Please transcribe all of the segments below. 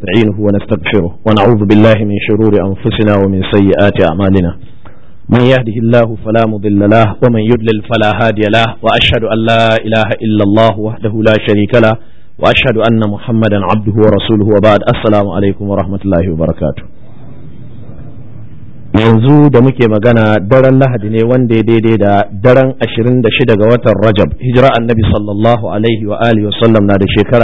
ونستعينه ونستغفره ونعوذ بالله من شرور أنفسنا ومن سيئات أعمالنا من يهده الله فلا مضل له ومن يضلل فلا هادي له وأشهد أن لا إله إلا الله وحده لا شريك له وأشهد أن محمدا عبده ورسوله وبعد السلام عليكم ورحمة الله وبركاته yanzu da muke magana daren lahadi ne wanda ya daidai da daren 26 ga watan rajab hijira annabi sallallahu alaihi wa alihi wa sallam na da shekara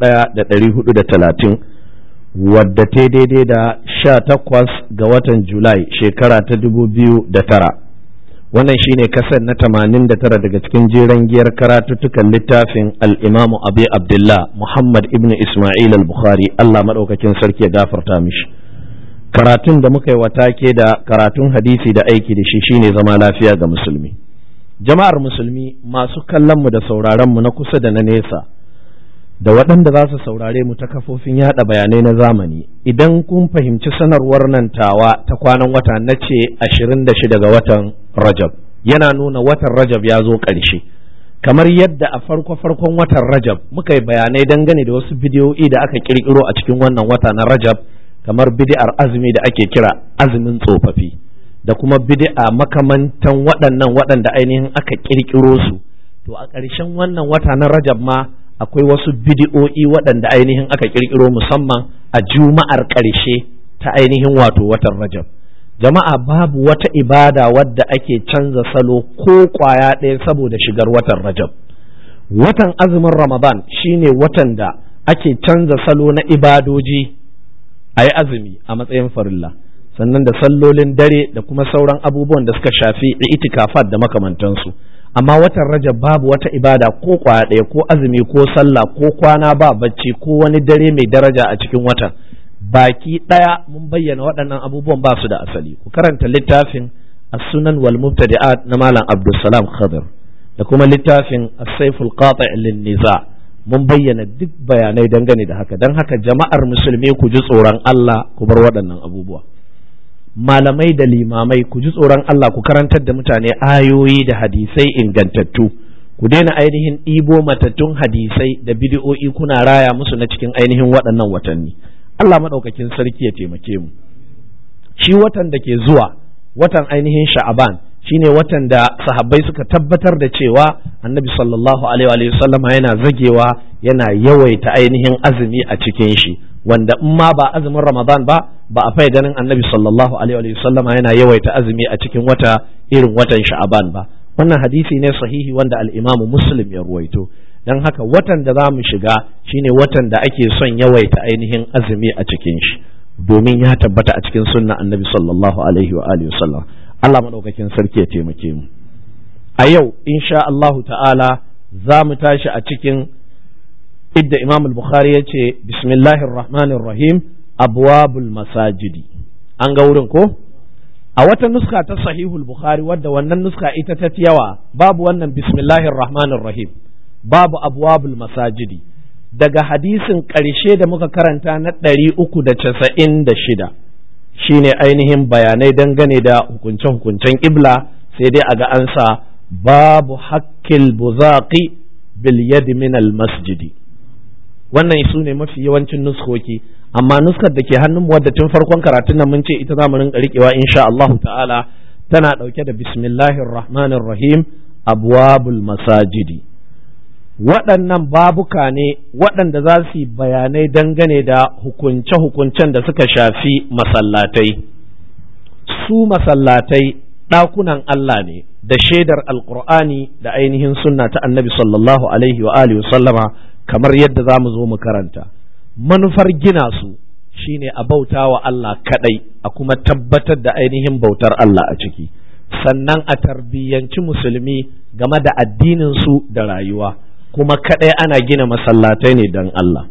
1430 wadda ta daidai da 18 ga watan julai shekara ta 2009 wannan shine kasar na 89 daga cikin jeren giyar karatuttukan littafin al-imamu abi abdullah muhammad ibn isma'il al-bukhari allah maɗaukakin sarki ya gafarta mishi karatun da muka yi watake da karatun hadisi da aiki da shi shine zama lafiya ga musulmi jama'ar musulmi masu kallon mu da sauraron mu na kusa da na nesa da waɗanda za su saurare mu ta kafofin yada bayanai na zamani idan kun fahimci sanarwar nan tawa ta kwanan wata na ce 26 ga watan rajab yana nuna watan rajab ya zo ƙarshe kamar yadda a farko farkon watan rajab muka yi bayanai dangane da wasu bidiyoyi da aka kirkiro a cikin wannan wata na rajab kamar bid'ar azumi da ake kira azumin tsofaffi da kuma bid'a makamantan waɗannan waɗanda ainihin aka ƙirƙiro su to a ƙarshen wannan wata na rajab ma akwai wasu bid'o'i waɗanda ainihin aka ƙirƙiro musamman a juma'ar ƙarshe ta ainihin wato watan rajab jama'a babu wata ibada wadda ake canza salo ko ƙwaya ɗaya saboda shigar watan rajab watan azumin ramadan shine watan da ake canza salo na ibadoji a yi azumi a matsayin farilla sannan da sallolin dare da kuma sauran abubuwan da suka shafi itikafat da makamantansu amma watan rajab babu wata ibada ko kwaya ɗaya ko azumi ko sallah ko kwana ba bacci ko wani dare mai daraja a cikin watan baki ɗaya mun bayyana waɗannan abubuwan ba su da asali ku karanta littafin as-sunan wal mubtadi'at na malam abdulsalam khadir da kuma littafin as-sayful qati' lin-niza' mun bayyana duk bayanai dangane da haka don haka jama'ar musulmi ku ji tsoron Allah ku bar waɗannan abubuwa malamai da limamai ku ji tsoron Allah ku karantar da mutane ayoyi da hadisai ingantattu ku daina ainihin ɗibo matattun hadisai da bidiyo'i kuna raya musu na cikin ainihin waɗannan watanni Allah maɗaukakin sarki ya taimake mu shi watan da ke zuwa watan ainihin sha'aban shine watan da sahabbai suka tabbatar da cewa annabi sallallahu alaihi wa sallama yana zagewa yana yawaita ainihin azumi a cikin shi wanda in ma ba azumin ramadan ba ba a fai ganin annabi sallallahu alaihi wa sallama yana yawaita azumi a cikin wata irin watan sha'aban ba wannan hadisi ne sahihi wanda al-imam muslim ya ruwaito dan haka watan da za mu shiga shine watan da ake son yawaita ainihin azumi a cikin shi domin ya tabbata a cikin sunna annabi sallallahu alaihi wa alihi wasallam Allah maɗaukakin sarki ya taimake mu a yau insha Allahu ta'ala za mu tashi a cikin idda Imam al-Bukhari ya ce bismillahir rahmanir rahim abwabul masajidi an ga wurin ko a wata nuska ta sahihul Bukhari wadda wannan nuska ita ta yawa babu wannan bismillahir rahmanir rahim babu abwabul masajidi daga hadisin ƙarshe da muka karanta na ɗari uku da casa'in da shida shine ainihin bayanai dangane da hukunce-hukuncen ibla sai dai a ga an sa babu hakkil buzaqi bil yad min al masjidi wannan su ne mafi yawancin nuskoki amma nuskar da ke hannun wadda tun farkon karatun nan mun ce ita za mu rinka riƙewa insha Allah ta'ala tana ɗauke da bismillahir rahmanir rahim abwabul masajidi waɗannan babuka ne waɗanda za su yi bayanai dangane da hukunce-hukuncen da suka shafi masallatai su masallatai ɗakunan Allah ne da shaidar alkur'ani da ainihin sunna ta annabi sallallahu alaihi wa alihi sallama kamar yadda za mu zo mu karanta manufar gina su shine a bauta wa Allah kaɗai a kuma tabbatar da ainihin bautar Allah a ciki sannan a tarbiyyanci musulmi game da addinin su da rayuwa kuma kaɗai ana gina masallatai ne don Allah.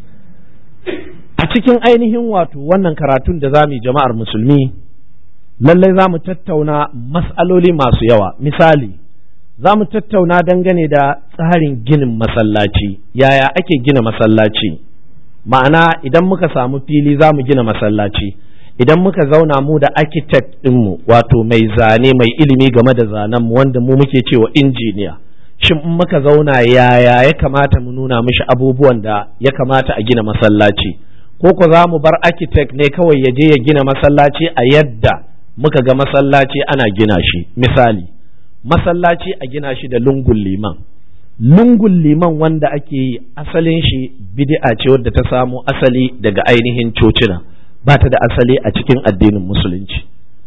A cikin ainihin wato wannan karatun da za mu yi jama'ar musulmi, lallai za mu tattauna mas'aloli masu yawa. Misali, za mu tattauna dangane da tsarin ginin masallaci, yaya ake gina masallaci. Ma'ana idan muka samu fili za mu gina masallaci, idan muka zauna mu da architect ɗinmu wato mai zane mai ilimi game da zanenmu wanda mu muke cewa injiniya. shin in muka zauna yaya ya kamata mu nuna mishi abubuwan da ya kamata a gina masallaci ko ko za mu bar architect ne kawai ya je ya gina masallaci a yadda muka ga masallaci ana gina shi misali masallaci a gina shi da lungun liman lungun liman wanda ake yi asalin shi bid'a ce wadda ta samo asali daga ainihin cocina ba ta da asali a cikin addinin musulunci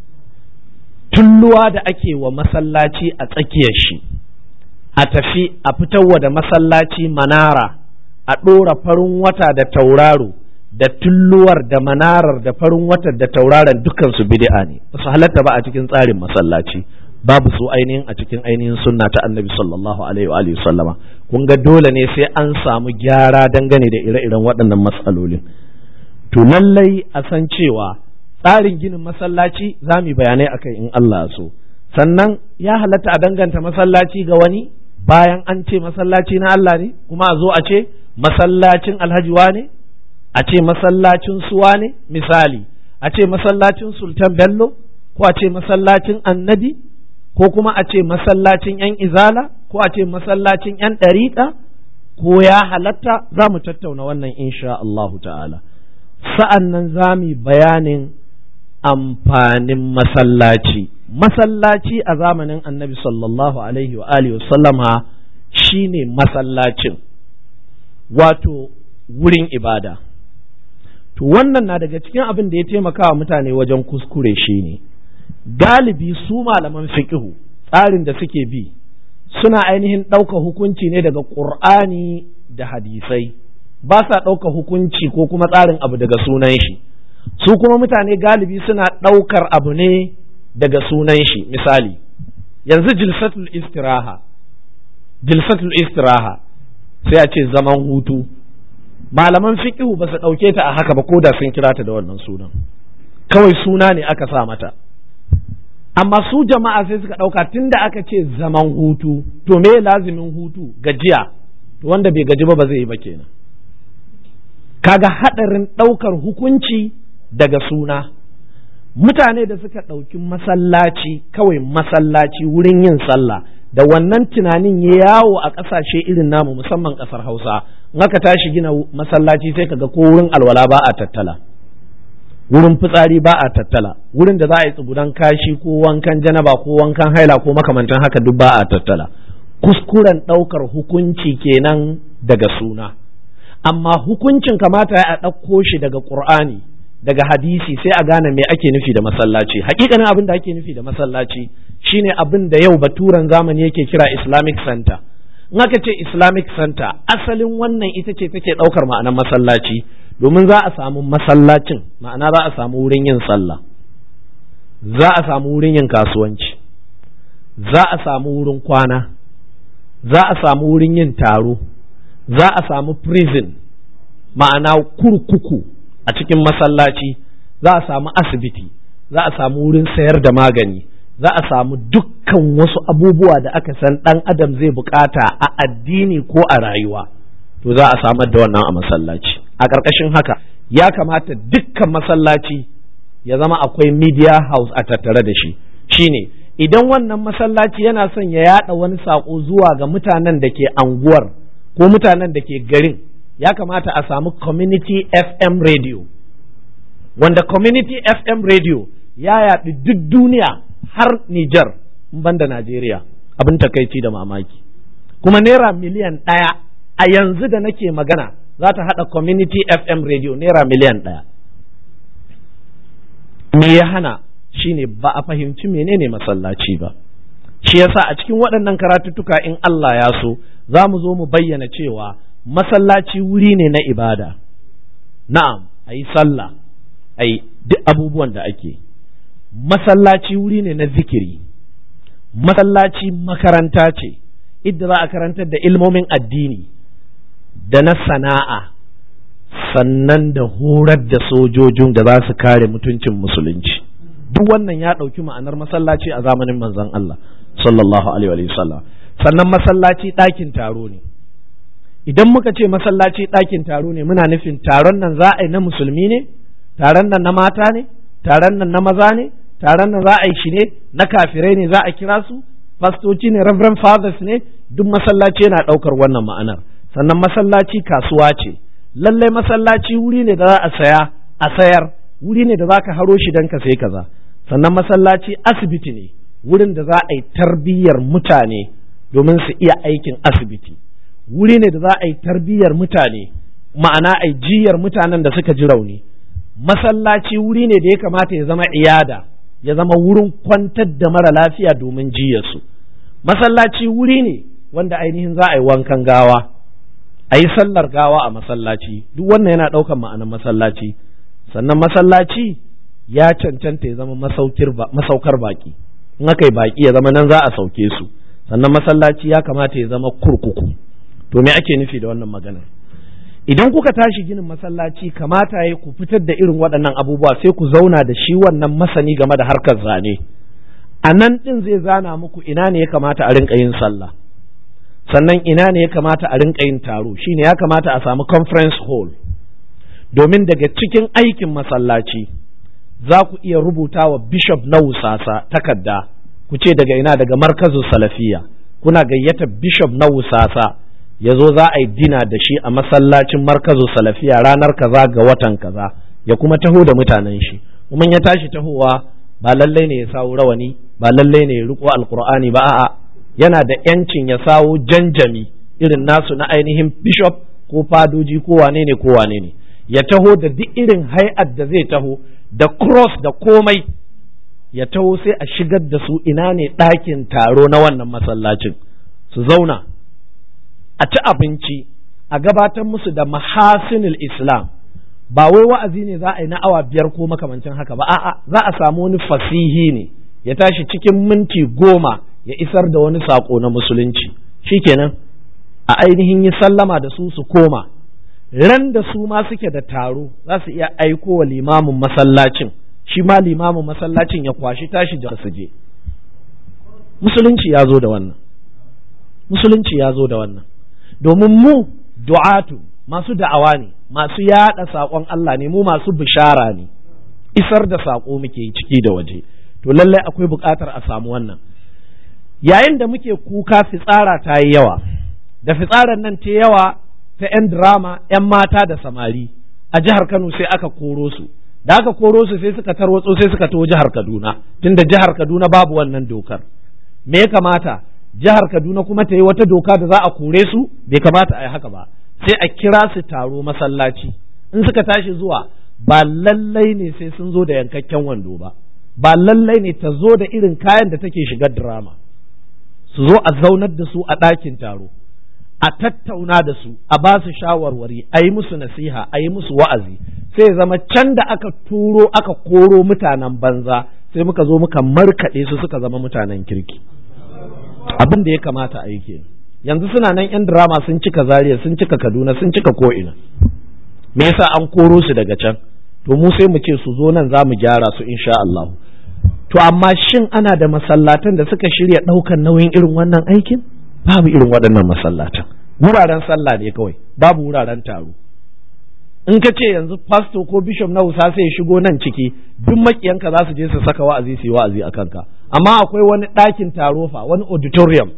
tulluwa da ake wa masallaci a tsakiyar shi a tafi a fitarwa da masallaci manara a ɗora farin wata da tauraro da tulluwar da manarar da farin wata da tauraron dukansu bid'a ne ba su halatta ba a cikin tsarin masallaci babu su ainihin a cikin ainihin sunna ta annabi sallallahu alaihi wa sallama kun ga dole ne sai an samu gyara dangane da ire-iren waɗannan matsalolin to lallai a san cewa tsarin ginin masallaci za mu bayanai akai in Allah so sannan ya halatta a danganta masallaci ga wani bayan an ce masallaci na Allah ne kuma a zo a ce masallacin alhaji ne a ce masallacin suwa ne misali a ce masallacin sultan bello ko a ce masallacin annabi ko kuma a ce masallacin yan izala ko a ce masallacin yan ɗariƙa ko ya halatta za mu tattauna wannan insha Allahu ta'ala sa'an nan za mu bayanin amfanin masallaci masallaci a zamanin annabi sallallahu alaihi wa alihi sallama shine masallacin wato wurin ibada to wannan na daga cikin abin da ya taimaka wa mutane wajen kuskure shine galibi su malaman fiqhu tsarin da suke bi suna ainihin ɗauka hukunci ne daga ƙur'ani da hadisai ba sa ɗauka hukunci ko kuma tsarin abu daga sunan shi su kuma mutane galibi suna ɗaukar abu ne daga sunan shi misali yanzu jilsatul istiraha jilsatul istiraha sai a ce zaman hutu malaman fiqihu ba su ɗauke ta a haka ba ko da sun kira ta da wannan sunan kawai suna ne aka sa mata amma su jama'a sai suka ɗauka tunda aka ce zaman hutu to me lazimin hutu gajiya to wanda bai gaji ba ba zai yi ba kenan kaga haɗarin ɗaukar hukunci daga suna mutane da suka ɗauki masallaci kawai masallaci wurin yin sallah da wannan tunanin ya yawo a ƙasashe irin namu musamman ƙasar hausa in aka tashi gina masallaci sai kaga ko wurin alwala ba a tattala wurin fitsari ba a tattala wurin da za a yi tsugudan kashi ko wankan janaba ko wankan haila ko makamantan haka duk ba a tattala kuskuren ɗaukar hukunci kenan daga suna amma hukuncin kamata ya ɗauko shi daga ƙur'ani daga hadisi sai a gane me ake nufi da masallaci hakikanin abin da ake nufi da masallaci shine abin da yau baturan zamani yake kira islamic center in aka ce islamic center asalin wannan ita ce take ɗaukar ma'anar masallaci domin za a samu masallacin ma'ana za a samu wurin yin sallah za a samu wurin yin kasuwanci za a samu wurin kwana za a samu wurin yin taro za a samu prison ma'ana kurkuku a cikin masallaci za a samu asibiti za a samu wurin sayar da magani za a samu dukkan wasu abubuwa da aka san ɗan adam zai bukata a addini ko a rayuwa to za a samar da wannan a masallaci a ƙarƙashin haka ya kamata dukkan masallaci ya zama akwai media house a tattare da shi shine idan wannan masallaci yana son ya yada wani saƙo zuwa ga mutanen da ke anguwar ko mutanen da ke garin ya kamata a samu community fm radio wanda community fm radio ya yaɗu duk duniya har Nijar banda Najeriya abin takaici da mamaki kuma naira miliyan ɗaya a yanzu da nake magana za ta haɗa community fm radio naira miliyan ɗaya me ya hana shine ba a fahimci menene masallaci ba shi yasa a cikin waɗannan karatuttuka in Allah ya so za mu zo mu bayyana cewa masallaci wuri ne na ibada na'am a yi sallah a yi duk abubuwan da ake masallaci wuri ne na zikiri masallaci makaranta ce idda za a karantar da ilmomin addini da na sana'a sannan da horar da sojojin da za su kare mutuncin musulunci duk wannan ya ɗauki ma'anar masallaci a zamanin manzon Allah sallallahu alaihi wa sallam sannan masallaci ɗakin taro ne idan muka ce masallaci ɗakin taro ne muna nufin taron nan za a yi na musulmi ne taron nan na mata ne taron nan na maza ne taron nan za a yi shi ne na kafirai ne za a kira su fastoci ne reverend fathers ne duk masallaci yana ɗaukar wannan ma'anar sannan masallaci kasuwa ce lallai masallaci wuri ne da za a saya a sayar wuri ne da za ka haro shi don ka sai kaza sannan masallaci asibiti ne wurin da za a yi tarbiyyar mutane domin su iya aikin asibiti wuri ne da za a yi tarbiyyar mutane ma'ana a jiyar mutanen da suka ji rauni masallaci wuri ne da ya kamata ya zama iyada ya zama wurin kwantar da mara lafiya domin jiyarsu masallaci wuri ne wanda ainihin za a yi wankan gawa a yi sallar gawa a masallaci duk wannan yana ɗaukan ma'anar masallaci sannan masallaci ya cancanta ya zama masaukar baki in aka yi baki ya zama nan za a sauke su sannan masallaci ya kamata ya zama kurkuku to me ake nufi da wannan maganar idan kuka tashi ginin masallaci kamata ya ku fitar da irin waɗannan abubuwa sai ku zauna da shi wannan masani game da harkar zane a nan ɗin zai zana muku ina ne ya kamata a rinka yin sallah sannan ina ne ya kamata a rinka yin taro shine ya kamata a samu conference hall domin daga cikin aikin masallaci za ku iya rubuta wa bishop na wusasa takarda ku ce daga ina daga markazin salafiya kuna gayyata bishop na wusasa ya zo za a yi dina da shi a masallacin markazin salafiya ranar kaza ga watan kaza ya kuma taho da mutanen shi kuma ya tashi tahowa ba lallai ne ya sawo rawani ba lallai ne ya riko alkur'ani ba a'a yana da yancin ya sawo janjami irin nasu na ainihin bishop ko fadoji ko wane ne ko wane ne ya taho da duk irin hay'ar da zai taho da cross da komai ya taho sai a shigar da su ina ne ɗakin taro na wannan masallacin su zauna a ci abinci a gabatar musu da mahasinul islam ba wai wa'azi ne za a yi na awa biyar ko makamancin haka ba a'a za a samu wani fasihi ne ya tashi cikin minti goma ya isar da wani sako na musulunci shikenan a ainihin yi sallama da su su koma ran da su ma suke da taro za su iya aiko wa limamin masallacin shi ma limamin masallacin ya kwashi tashi da su je musulunci ya zo da wannan musulunci ya zo da wannan domin mu du'atu masu da'awa ne masu yada saƙon Allah ne mu masu bishara ne isar da saƙo muke ciki da waje to lallai akwai buƙatar a samu wannan yayin da muke kuka fitsara ta yi yawa da fitsarar nan ta yawa ta 'yan drama 'yan mata da samari a jihar Kano sai aka koro su da aka koro su sai suka tarwatso sai suka taho jihar Kaduna tunda jihar Kaduna babu wannan dokar me ya kamata jihar Kaduna kuma ta yi wata doka da za a kore su bai kamata a yi haka ba sai a kira su taro masallaci in suka tashi zuwa ba lallai ne sai sun zo da yankakken wando ba ba lallai ne ta zo da irin kayan da take shigar drama su zo a zaunar da su a ɗakin taro a tattauna da su a ba su shawarwari a yi musu nasiha a yi musu wa'azi sai ya zama can da aka turo aka koro mutanen banza sai muka zo muka markaɗe su suka zama mutanen kirki abin da ya kamata a yi kenan yanzu suna nan yan drama sun cika zaria sun cika kaduna sun cika ko'ina me yasa an koro su daga can to mu sai mu ce su zo nan za mu gyara su insha Allah to amma shin ana da masallatan da suka shirya ɗaukan nauyin irin wannan aikin babu irin waɗannan masallatan wuraren sallah ne kawai babu wuraren taro in ka ce yanzu pastor ko bishop na wusa sai ya shigo nan ciki duk makiyanka za su je su saka wa'azi su yi wa'azi a kanka amma akwai wani ɗakin taro fa wani auditorium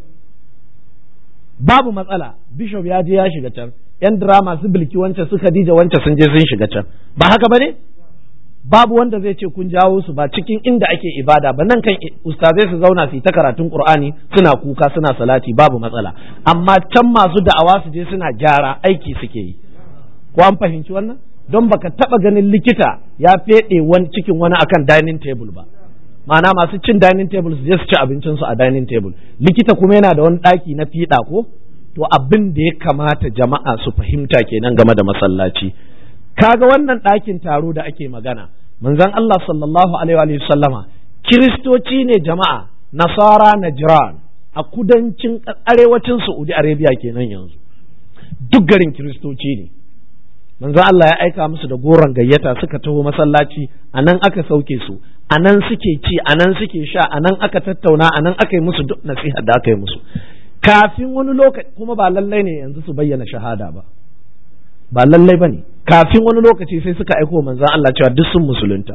babu matsala bishop ya je ya shiga can yan drama su bilki wancan su Khadija wancan sun je sun shiga can ba haka bane babu wanda zai ce kun jawo su ba cikin inda ake ibada ba nan kan ustazai su zauna su yi ta karatun qur'ani suna kuka suna salati babu matsala amma can masu da'awa su je suna gyara aiki suke yi ko an fahimci wannan don baka taba ganin likita ya fede wani cikin wani akan dining table ba ma'ana masu cin dining table su je su ci abincin su a dining table likita kuma yana da wani daki na fiɗa ko to abin da ya kamata jama'a su fahimta kenan game da masallaci kaga wannan ɗakin taro da ake magana manzon Allah sallallahu alaihi wa sallama kiristoci ne jama'a nasara najran a kudancin arewacin Saudi Arabia kenan yanzu duk garin kiristoci ne manzon Allah ya aika musu da goron gayyata suka taho masallaci a nan aka sauke su a nan suke ci a nan suke sha a nan aka tattauna a nan aka yi musu duk nasiha da aka yi musu kafin wani lokaci kuma ba lallai ne yanzu su bayyana shahada ba ba lallai ba ne kafin wani lokaci sai suka aiko manzan Allah cewa duk sun musulunta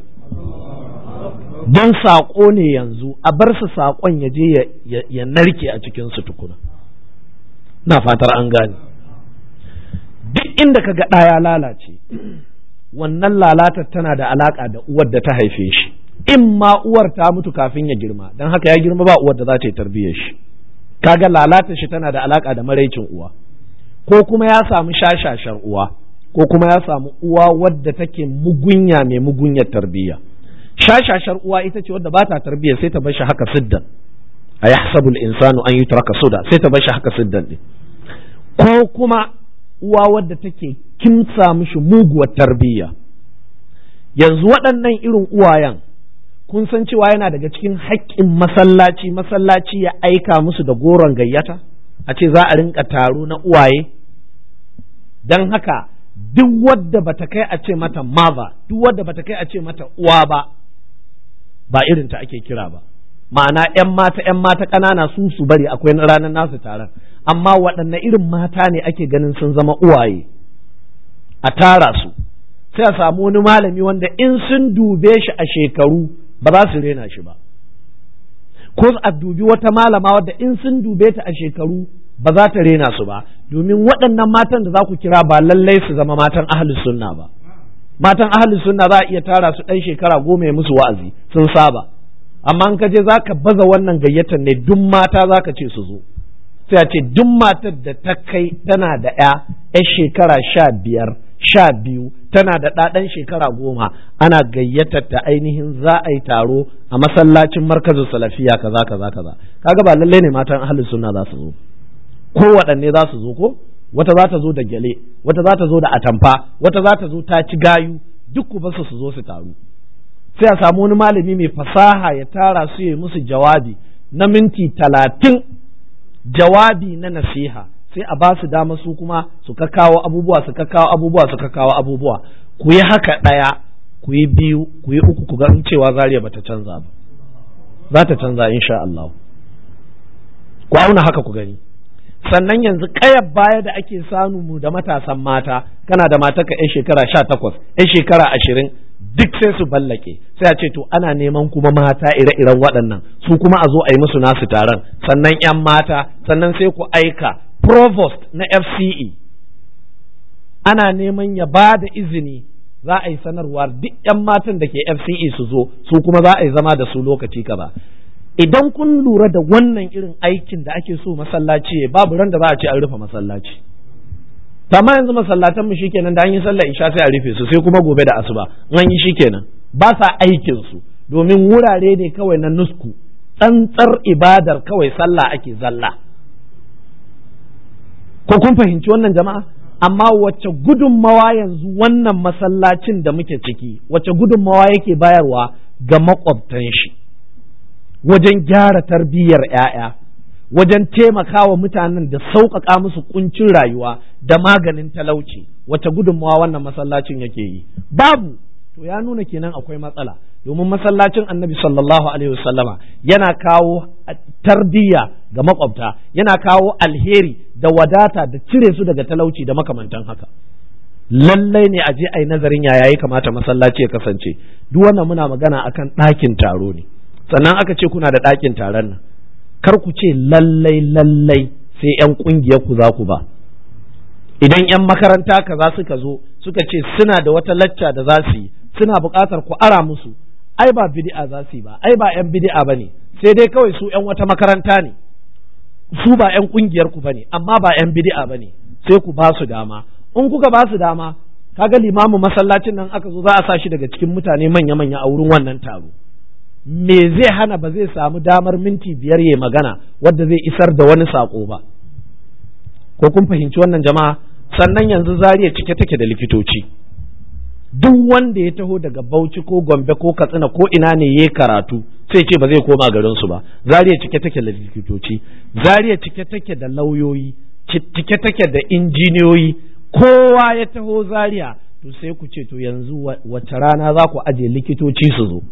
don saƙo ne yanzu a bar su saƙon ya je ya narke a cikin su tukuna na fatar an gane duk inda ka ga ɗaya lalace wannan lalatar tana da alaƙa da uwar da ta haife shi in ma uwar ta mutu kafin ya girma don haka ya girma ba uwar da za ta yi tarbiyyar shi kaga lalatar shi tana da alaƙa da maraicin uwa ko kuma ya samu shashashar uwa ko kuma ya samu uwa wadda take mugunya mai mugunyar tarbiyya shashashar uwa ita ce wadda ba ta tarbiyya sai ta bar shi haka siddan a yahsabul insanu an yutraka suda sai ta bar shi haka siddan din ko kuma uwa wadda take kimsa mishi muguwar tarbiyya yanzu waɗannan irin uwayen kun san cewa yana daga cikin haƙƙin masallaci masallaci ya aika musu da goron gayyata a ce za a rinka taro na uwaye don haka duk wadda bata kai a ce mata mother duk wadda bata kai a ce mata uwa ba ba irin ta ake kira ba ma'ana ‘yan mata ‘yan mata ƙanana su su bari akwai ranar nasu taron amma waɗanne irin mata ne ake ganin sun zama uwaye a tara su sai a samu wani malami wanda in sun dube shi a shekaru ba za su rena shi ba ko a dubi wata malama wadda in sun dube ta a shekaru ba za ta rena su ba domin waɗannan matan da za ku kira ba lallai su zama matan ahlus sunna ba matan ahlus sunna za a iya tara su ɗan shekara goma ya musu wa'azi sun saba amma in ka je za ka baza wannan gayyatar ne duk mata za ka ce su zo sai a ce duk matar da ta kai tana da ya ya shekara sha biyar sha biyu tana da ɗaɗan shekara goma ana gayyatar ta ainihin za a yi taro a masallacin markazin salafiya kaza kaza kaza kaga ba lallai ne matan ahlus sunna za su zo ko waɗanne za su zo ko wata za ta zo da gyale wata za ta zo da atamfa wata za ta zo ta ci gayu duk ku basu su zo su taru sai a samu wani malami mai fasaha ya tara su ya musu jawabi na minti talatin jawabi na nasiha sai a ba su dama su kuma su kawo abubuwa su kawo abubuwa su kawo abubuwa ku yi haka ɗaya ku yi biyu ku yi uku ku ga cewa zariya bata canza ba za ta canza insha Allah ku auna haka ku gani sannan yanzu ƙayar baya da ake samu mu da matasan mata kana da mata ka yan shekara sha takwas yan shekara ashirin duk sai su ballake sai a ce to ana neman kuma mata ire-iren waɗannan su kuma a zo a yi musu nasu taron sannan yan mata sannan sai ku aika provost na FCE ana neman ya ba da izini za a yi sanarwa duk yan matan da ke FCE su zo su kuma za a yi zama da su lokaci kaza idan kun lura da wannan irin aikin da ake so masallaci babu ran da za a ce an rufe masallaci amma yanzu masallatan mu shikenan da an yi sallar isha sai a rufe su sai kuma gobe da asuba an yi shikenan ba sa aikin su domin wurare ne kawai na nusku tsantsar ibadar kawai sallah ake zalla ko kun fahimci wannan jama'a amma wacce gudunmawa yanzu wannan masallacin da muke ciki wacce gudunmawa yake bayarwa ga makwabtan shi wajen gyara tarbiyyar 'ya'ya wajen taimakawa mutanen da sauƙaƙa musu kuncin rayuwa da maganin talauci wacce gudunmawa wannan masallacin yake yi babu to ya nuna kenan akwai matsala domin masallacin annabi sallallahu alaihi wasallama yana kawo tarbiyya ga makwabta yana kawo alheri da wadata da cire su daga talauci da makamantan haka lallai ne a je a yi nazarin yaya ya kamata masallaci ya kasance duk wannan muna magana akan ɗakin taro ne sannan aka ce kuna da ɗakin taron nan kar ku ce lallai lallai sai 'yan ƙungiyar ku za ku ba idan 'yan makaranta kaza suka zo suka ce suna da wata lacca da za su yi suna buƙatar ku ara musu ai ba bid'a za su yi ba ai ba 'yan bid'a ba ne sai dai kawai su 'yan wata makaranta ne su ba 'yan ƙungiyar ku ba ne amma ba 'yan bid'a ba ne sai ku ba su dama in kuka ba su dama kaga limamin masallacin nan aka zo za a sa shi daga cikin mutane manya-manya a wurin wannan taro me zai hana ba zai samu damar minti biyar ya magana wadda zai isar da wani sako ba ko kun fahimci wannan jama'a sannan yanzu zariya cike take da likitoci duk wanda ya taho daga bauchi ko gombe ko katsina ko ina ne ya karatu sai ce ba zai koma garinsu ba zariya cike take da likitoci zariya cike take da lauyoyi cike take da injiniyoyi kowa ya taho zariya to sai ku ce to yanzu wace rana za ku aje likitoci su zo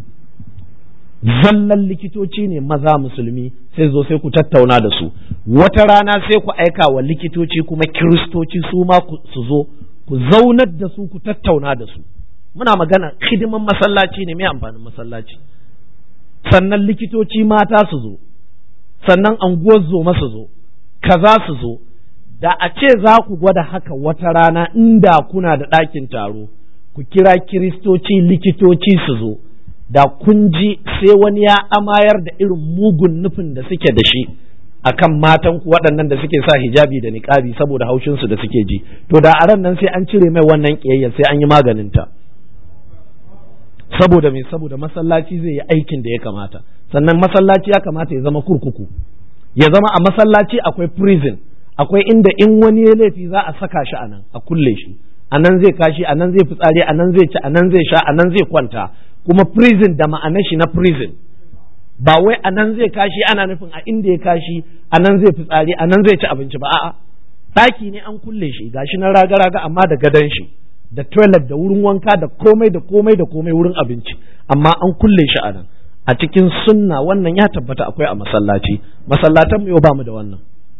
zallan likitoci ne maza musulmi sai zo sai ku tattauna da su wata rana sai ku aika wa likitoci kuma kiristoci su ma su zo ku zaunar da su ku tattauna da su muna magana hidiman masallaci ne mai amfanin masallaci sannan likitoci mata su zo sannan anguwar zoma su zo kaza su zo da a ce za ku gwada haka wata rana inda kuna da ɗakin taro ku kira kiristoci likitoci su zo da kun ji sai wani ya amayar da irin mugun nufin da suke da shi akan matan ku waɗannan da suke sa hijabi da niƙabi saboda haushinsu da suke ji to da a ran nan sai an cire mai wannan ƙiyayya sai an yi maganinta saboda me saboda masallaci zai yi aikin da ya kamata sannan masallaci ya kamata ya zama kurkuku ya zama a masallaci akwai prison akwai inda in wani ya laifi za a saka shi a nan a kulle shi a nan zai kashi a nan zai fitsari a nan zai ci a nan zai sha a nan zai kwanta kuma prison da ma'anar shi na prison ba wai a nan zai kashi ana nufin a inda ya kashi a nan zai fitsari a nan zai ci abinci ba a'a ɗaki ne an kulle shi gashi na raga-raga amma da gadon shi da toilet da wurin wanka da komai da komai da komai wurin abinci amma an kulle shi a nan a cikin sunna wannan ya tabbata akwai a masallaci masallatan mu yau ba mu da wannan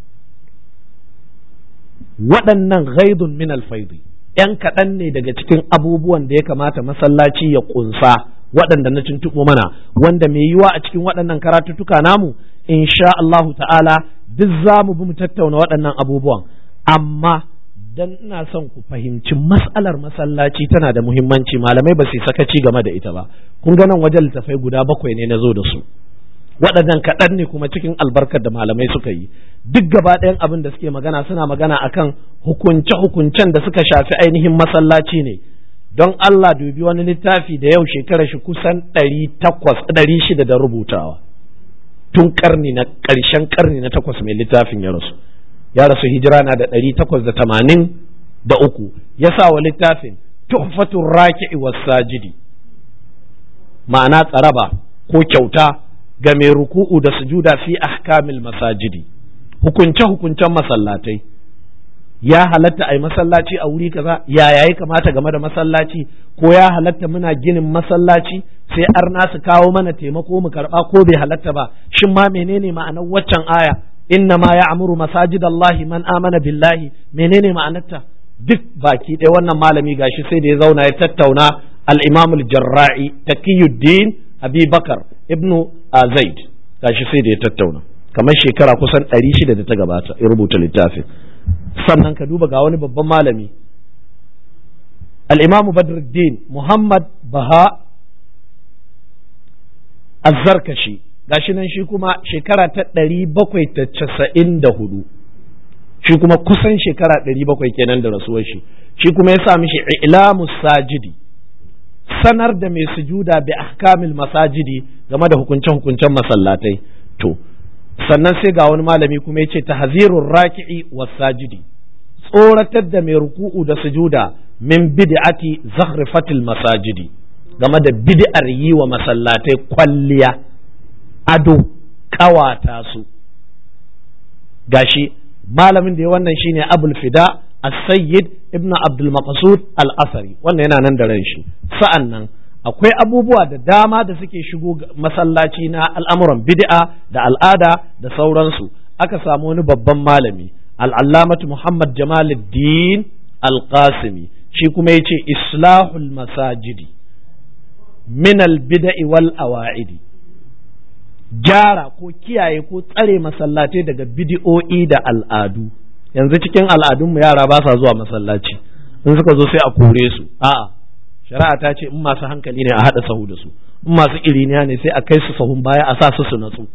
waɗannan ghaidun min alfaidi ‘yan kaɗan ne daga cikin abubuwan da ya kamata masallaci ya ƙunsa waɗanda na tuntuɓo mana wanda mai yiwa a cikin waɗannan karatuttuka namu insha Allahu ta'ala duk za mu bi mu tattauna waɗannan abubuwan amma dan ina son ku fahimci mas'alar masallaci tana da muhimmanci malamai ba su sakaci game da ita ba kun ga nan wajen littafai guda bakwai ne na zo da su waɗannan kaɗan ne kuma cikin albarkar da malamai suka yi duk gaba ɗayan abin da suke magana suna magana akan hukunce-hukuncen da suka shafi ainihin masallaci ne don Allah dubi wani littafi da yau shekarar shi kusan ɗari takwas ɗari shida da rubutawa tun karni na ƙarshen karni na takwas mai littafin ya rasu ya rasu hijira na da ɗari takwas da tamanin da uku ya sa wa littafin tuhfatun raki'i was sajidi ma'ana tsaraba ko kyauta ga mai ruku'u da sujuda fi ahkamil masajidi hukunce hukuncen masallatai ya halatta a yi masallaci a wuri kaza ya yayi kamata game da masallaci ko ya halatta muna ginin masallaci sai arna su kawo mana taimako mu karba ko bai halatta ba shin ma menene ma'anar waccan aya inna ma ya'muru masajidallahi man amana billahi menene ma'anarta duk baki ɗaya wannan malami gashi sai da ya zauna ya tattauna al-imam al-jarra'i taqiyuddin abi bakar ibnu zaid gashi sai da ya tattauna kamar shekara kusan ɗari shida da ta gabata ya rubuta littafin sannan ka duba ga wani babban malami al-imamu badruddin muhammad baha azzarkashi gashi nan shi kuma shekara ta ɗari bakwai ta casa'in da hudu shi kuma kusan shekara ɗari bakwai kenan da rasuwar shi shi kuma ya sa mishi ilamu sajidi sanar da mai sujuda bi ahkamil masajidi game da hukunce-hukuncen masallatai to sannan sai ga wani malami kuma ya ce tahzirur raki'i was sajidi tsoratar da mai ruku'u da sujuda min bid'ati zakhrifatil masajidi game da bid'ar yi wa masallatai kwalliya ado kawata su gashi malamin da ya wannan shine abul fida as-sayyid ibn abdul maqsud al-asari wannan yana nan da ran shi sa'an nan akwai abubuwa da dama da suke shigo masallaci na al'amuran bid'a da al'ada da sauransu aka samu wani babban malami al'allamatu muhammad jamaluddin al-qasimi shi kuma ya ce islahul masajidi min al-bida'i wal awa'idi gyara ko kiyaye ko tsare masallatai daga bidi'o'i da al'adu yanzu cikin al'adunmu yara ba sa zuwa masallaci in suka zo sai a kore su a'a shari'a ta ce in masu hankali ne a haɗa sahu da su in masu iriniya ne sai a kai su sahun baya a sa su su natsu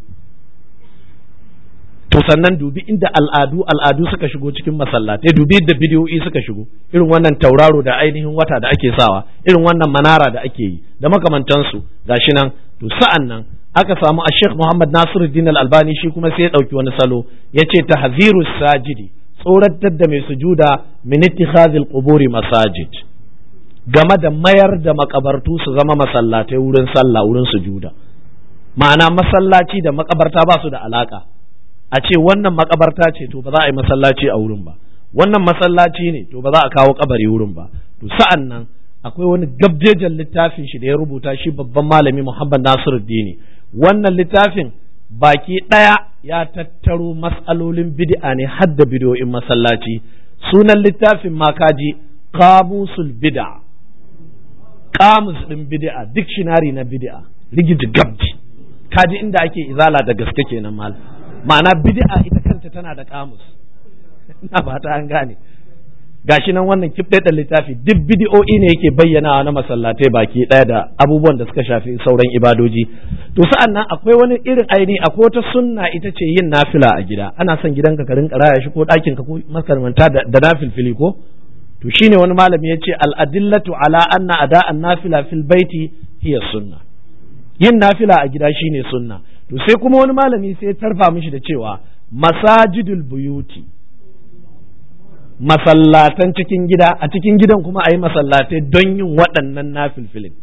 to sannan dubi inda al'adu al'adu suka shigo cikin masallatai dubi da bidiyoyi suka shigo irin wannan tauraro da ainihin wata da ake sawa irin wannan manara da ake yi da makamantansu gashi nan to sa'an nan aka samu a Sheikh Muhammad Nasiruddin Al-Albani shi kuma sai ya ɗauki wani salo ya ce tahziru sajidi tsoratar da mai sujuda min ittikhazil quburi masajid game da mayar da makabartu su zama masallatai wurin sallah wurin sujuda ma'ana masallaci da makabarta ba su da alaka a ce wannan makabarta ce to ba za a yi masallaci a wurin ba wannan masallaci ne to ba za a kawo kabari wurin ba to sa'an nan akwai wani gabjejen littafin shi da ya rubuta shi babban malami Muhammad Nasiruddin wannan littafin baki ɗaya ya tattaro mas'alolin bid'a ne har da bidiyoyin masallaci sunan littafin makaji kamusul bid'a kamus ɗin bid'a dictionary na bid'a rigiji gabji kaji inda ake izala da gaske kenan mal ma'ana bid'a ita kanta tana da kamus ina fata an gane gashi nan wannan kif da littafi duk bidiyo'i ne yake bayyanawa na masallatai baki ɗaya da abubuwan da suka shafi sauran ibadoji to sa'an nan akwai wani irin aini akwai wata sunna ita ce yin nafila a gida ana son gidanka ka rinka raya shi ko ɗakin ka ko makarmanta da nafilfili ko to shine wani malami ya ce al'adillatu ala anna ada'an nafila fil baiti hiya sunna yin nafila a gida shine sunna to sai kuma wani malami sai ya tarfa mishi da cewa masajidul buyuti masallatan cikin gida a cikin gidan kuma a yi masallatai don yin waɗannan nafilfilin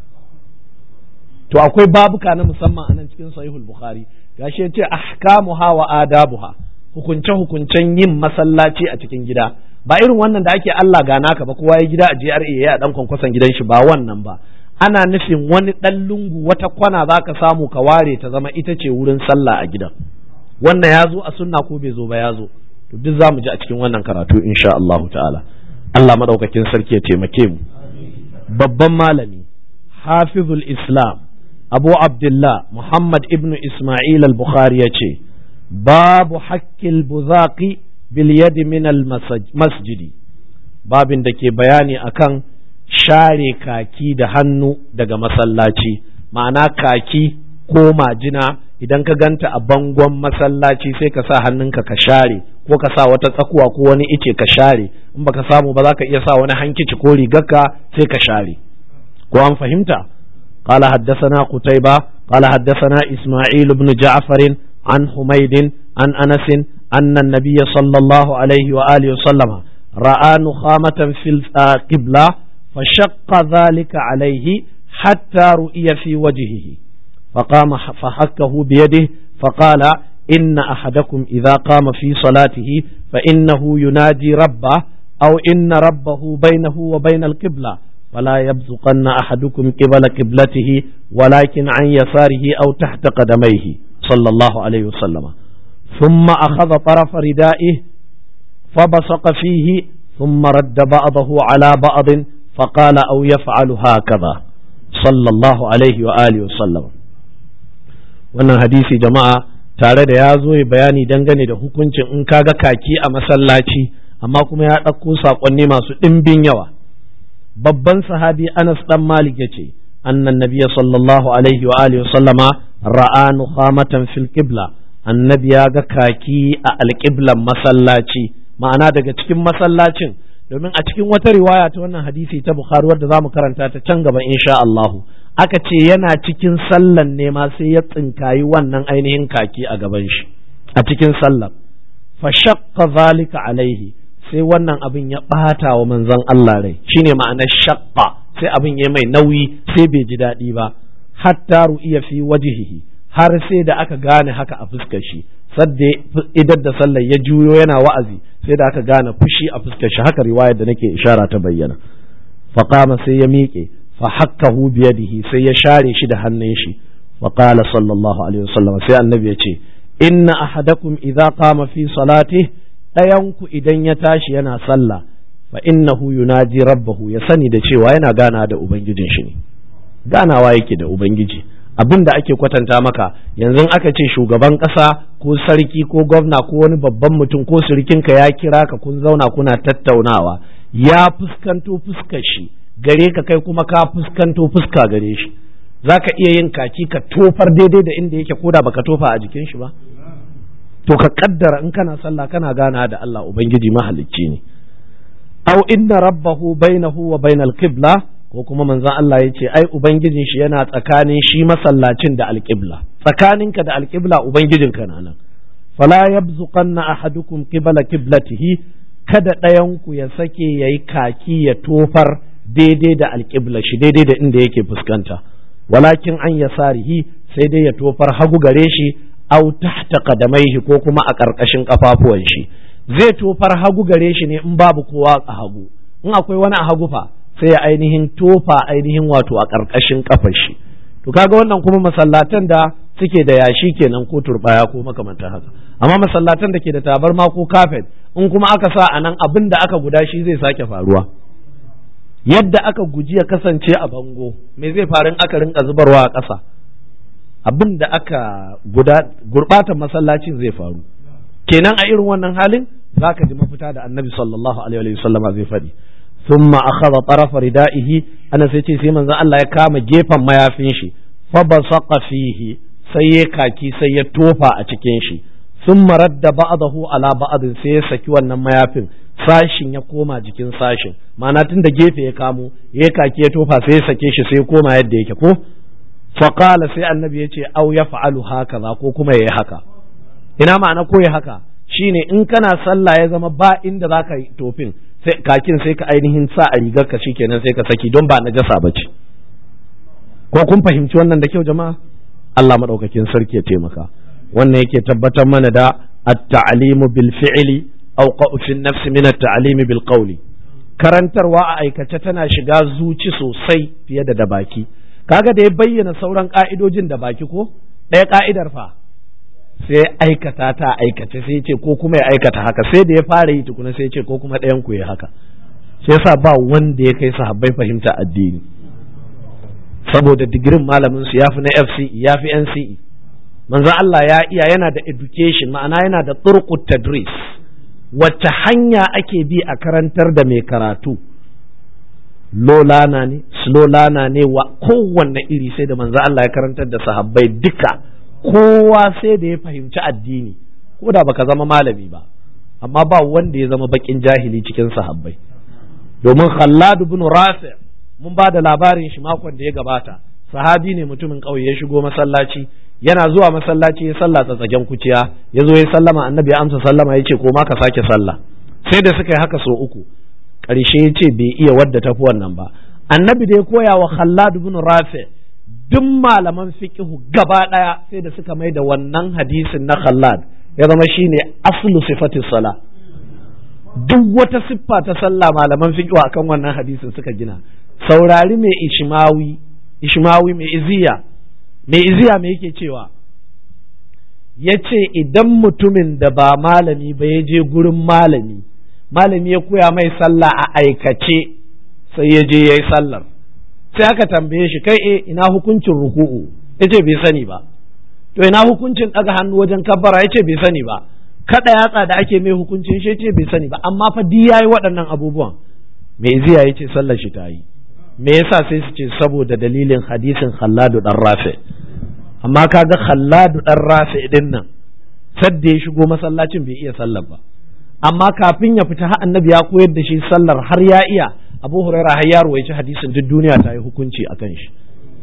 to akwai babuka na musamman a nan cikin sahihul bukhari gashi ya ce ahkamuha wa adabuha hukunce hukuncen yin masallaci a cikin gida ba irin wannan da ake Allah ga naka ba kowa ya gida a GRA ya dan kwankwason gidan shi ba wannan ba ana nufin wani ɗan lungu wata kwana za ka samu ka ware ta zama ita ce wurin sallah a gidan wannan ya zo a sunna ko bai zo ba ya zo to duk za mu ji a cikin wannan karatu insha Allahu ta'ala Allah madaukakin sarki ya taimake mu babban malami hafizul islam abu abdullah muhammad ibnu isma'il al-bukhari ya ce babu hakkil buzaqi bil yadi min al masjidi babin da ke bayani akan share kaki da hannu daga masallaci ma'ana kaki ko majina idan ka ganta a bangon masallaci sai ka sa hannunka ka share ko ka sa wata tsakuwa ko wani ice ka share in baka samu ba za ka iya sa wani hankici ko rigarka sai ka share ko an fahimta قال حدثنا قتيبة قال حدثنا إسماعيل بن جعفر عن حميد عن أنس أن النبي صلى الله عليه وآله وسلم رأى نخامة في القبلة فشق ذلك عليه حتى رؤي في وجهه فقام فحكه بيده فقال إن أحدكم إذا قام في صلاته فإنه ينادي ربه أو إن ربه بينه وبين القبلة فلا يبزقن أحدكم قبل قبلته ولكن عن يساره أو تحت قدميه صلى الله عليه وسلم ثم أخذ طرف ردائه فبصق فيه ثم رد بعضه على بعض فقال أو يفعل هكذا صلى الله عليه وآله وسلم wannan hadisi jama'a tare da ya zo bayani dangane da hukuncin in kaga kaki a masallaci amma kuma ya ɗauko saƙonni masu ɗimbin yawa babban sahabi Anas dan Malik yace annan nabiyya sallallahu alaihi wa alihi sallama ra'a nukhamatan fil qibla annabi ya ga kaki a alƙiblan masallaci ma'ana daga cikin masallacin domin a cikin wata riwaya ta wannan hadisi ta Bukhari wadda zamu karanta ta can gaba insha Allah aka ce yana cikin sallan ne ma sai ya tsinkayi wannan ainihin kaki a gaban shi a cikin sallar fa shaqqa zalika alaihi sai wannan abin ya ɓata wa manzon Allah rai shine ma'anar shaqqa sai abin ya mai nauyi sai bai ji daɗi ba hatta ru'iya fi wajhihi har sai da aka gane haka a fuskar shi sadda idar da sallar ya juyo yana wa'azi sai da aka gane fushi a fuskar shi haka riwayar da nake ishara ta bayyana faqama sai ya miƙe fa hakkahu biyadihi sai ya share shi da hannun shi wa qala sallallahu alaihi wasallam sai annabi ya ce inna ahadakum idza qama fi salatihi ɗayanku idan ya tashi yana sallah fa innahu yunaji rabbahu ya sani da cewa yana gana da ubangijin shi ne ganawa yake da ubangiji abin da ake kwatanta maka yanzu aka ce shugaban ƙasa ko sarki ko gwamna ko wani babban mutum ko surikinka ya kira ka kun zauna kuna tattaunawa ya fuskanto fuskar shi gare ka kai kuma ka fuskanto fuska gare shi za ka iya yin kaki ka tofar daidai da inda yake koda baka tofa a jikin shi ba to ka kaddara in kana sallah kana gana da Allah ubangiji mahalicci ne aw inna rabbahu bainahu wa bainal qibla ko kuma manzon Allah ya ce ai ubangijin shi yana tsakanin shi masallacin da alqibla tsakaninka da alqibla ubangijin ka nan fala yabzuqanna ahadukum qibla qiblatihi kada ɗayan ku ya sake yayi kaki ya tofar daidai da alqibla shi daidai da inda yake fuskanta walakin an yasarihi sai dai ya tofar hagu gare shi au tahta qadamaihi ko kuma a ƙarƙashin ƙafafuwan shi zai tofar hagu gare shi ne in babu kowa a hagu in akwai wani a hagu fa sai ya ainihin tofa ainihin wato a ƙarƙashin ƙafar shi to kaga wannan kuma masallatan da suke da yashi kenan ko turbaya ko makamantan haka amma masallatan da ke da tabarma ko kafet in kuma aka sa a nan abin da aka guda shi zai sake faruwa yadda aka guji ya kasance a bango me zai faru in aka rinka zubarwa a ƙasa abin da aka guda gurɓatan masallacin zai faru kenan a irin wannan halin zaka ji mafita da annabi sallallahu alaihi wa sallama zai faɗi ثم أخذ طرف ردائه أنا سيتي سيمن ذا الله يكام جيفا ما يفنشي فبصق فيه سيكاكي سيتوفى أتكينشي ثم رد بعضه على بعض سيسكي ونما يفن sashin ya koma jikin sashin ma'ana tun da gefe ya kamo ya kaki ya tofa sai ya sake shi sai ya koma yadda yake ko faqala sai annabi ya ce au ya fa'alu haka za ko kuma ya yi haka ina ma'ana ko ya haka shine in kana sallah ya zama ba inda za ka yi tofin kakin sai ka ainihin sa a rigar ka kenan sai ka saki don ba najasa ba ce ko kun fahimci wannan da kyau jama'a Allah madaukakin sarki ya taimaka wannan yake tabbatar mana da at-ta'limu bil fi'li aw fi an-nafs min at-ta'limi bil qawli karantarwa a aikace tana shiga zuci sosai fiye da da baki kaga da ya bayyana sauran ka'idojin da baki ko ɗaya ka'idar fa sai aikata ta aikace sai ce ko kuma ya aikata haka sai da ya fara yi tukuna sai ce ko kuma ɗayan ku ya haka sai yasa ba wanda ya kai sahabbai fahimta addini saboda digirin malamin su yafi na FCE yafi NCE manzo Allah ya iya yana da education ma'ana yana da turqut tadris wacce hanya ake bi a karantar da mai karatu lolana ne slolana ne wa kowanne iri sai da manzo Allah ya karantar da sahabbai duka kowa sai da ya fahimci addini ko da baka zama malami ba amma ba wanda ya zama bakin jahili cikin sahabbai domin Khallad ibn Rafi mun ba da labarin shi makon da ya gabata sahabi ne mutumin ƙauye ya shigo masallaci yana zuwa masallaci ya sallah tsagen kuciya ya zo ya sallama annabi ya amsa sallama ya ce ko ma ka sake sallah sai da suka yi haka so uku ƙarshe ya ce bai iya wadda tafi wannan ba annabi da ya koya wa Khallad ibn Rafi duk malaman fiqihu gaba ɗaya sai da suka mai da wannan hadisin na Khallad ya zama shine aslu sifatis sala duk wata siffa ta sallah malaman fiqihu akan wannan hadisin suka gina saurari mai ishmawi ishmawi mai iziya mai iziya mai yake cewa ya ce idan mutumin da ba malami ba ya je gurin malami malami ya koya mai sallah a aikace sai ya je ya yi sallar sai aka tambaye shi kai e ina hukuncin ruku'u ya ce bai sani ba to ina hukuncin ɗaga hannu wajen kabbara ya ce bai sani ba kada yatsa da ake mai hukuncin shi ce bai sani ba amma fa di yayi waɗannan abubuwan mai ziya ya ce sallar shi ta yi me yasa sai su ce saboda dalilin hadisin Khalladu dan Rafi amma kaga Khalladu dan Rafi din nan sadda ya shigo masallacin bai iya sallar ba amma kafin ya fita har annabi ya koyar da shi sallar har ya iya Abu Hurairah har ya ruwaici hadisin duk duniya ta yi hukunci akan shi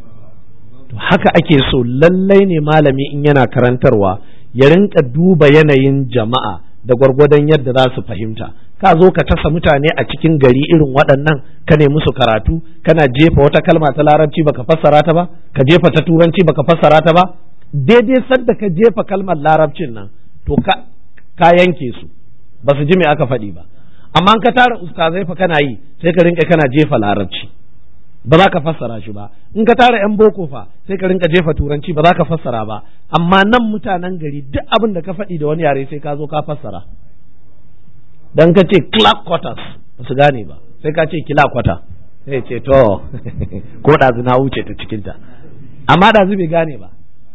to haka ake so lallai ne malami in yana karantarwa ya rinka duba yanayin jama'a da gwargwadon yadda za su fahimta ka zo ka tasa mutane a cikin gari irin waɗannan ka ne musu karatu kana jefa wata kalma ta larabci baka fassara ta ba ka jefa ta turanci baka fassara ta ba daidai sadda ka jefa kalmar larabcin nan to ka, ka yanke su ba su ji me aka faɗi ba amma ka tara ustazai fa kana yi sai ka rinka kana jefa larabci ba za ka fassara shi ba in ka tara yan boko fa sai ka rinka jefa turanci ba za ka fassara ba amma nan mutanen gari duk abin da ka faɗi da wani yare sai ka zo ka fassara dan ka ce clark quarters ba su gane ba sai ka ce kila kwata sai ce to ko ɗazu na wuce ta cikinta amma ɗazu bai gane ba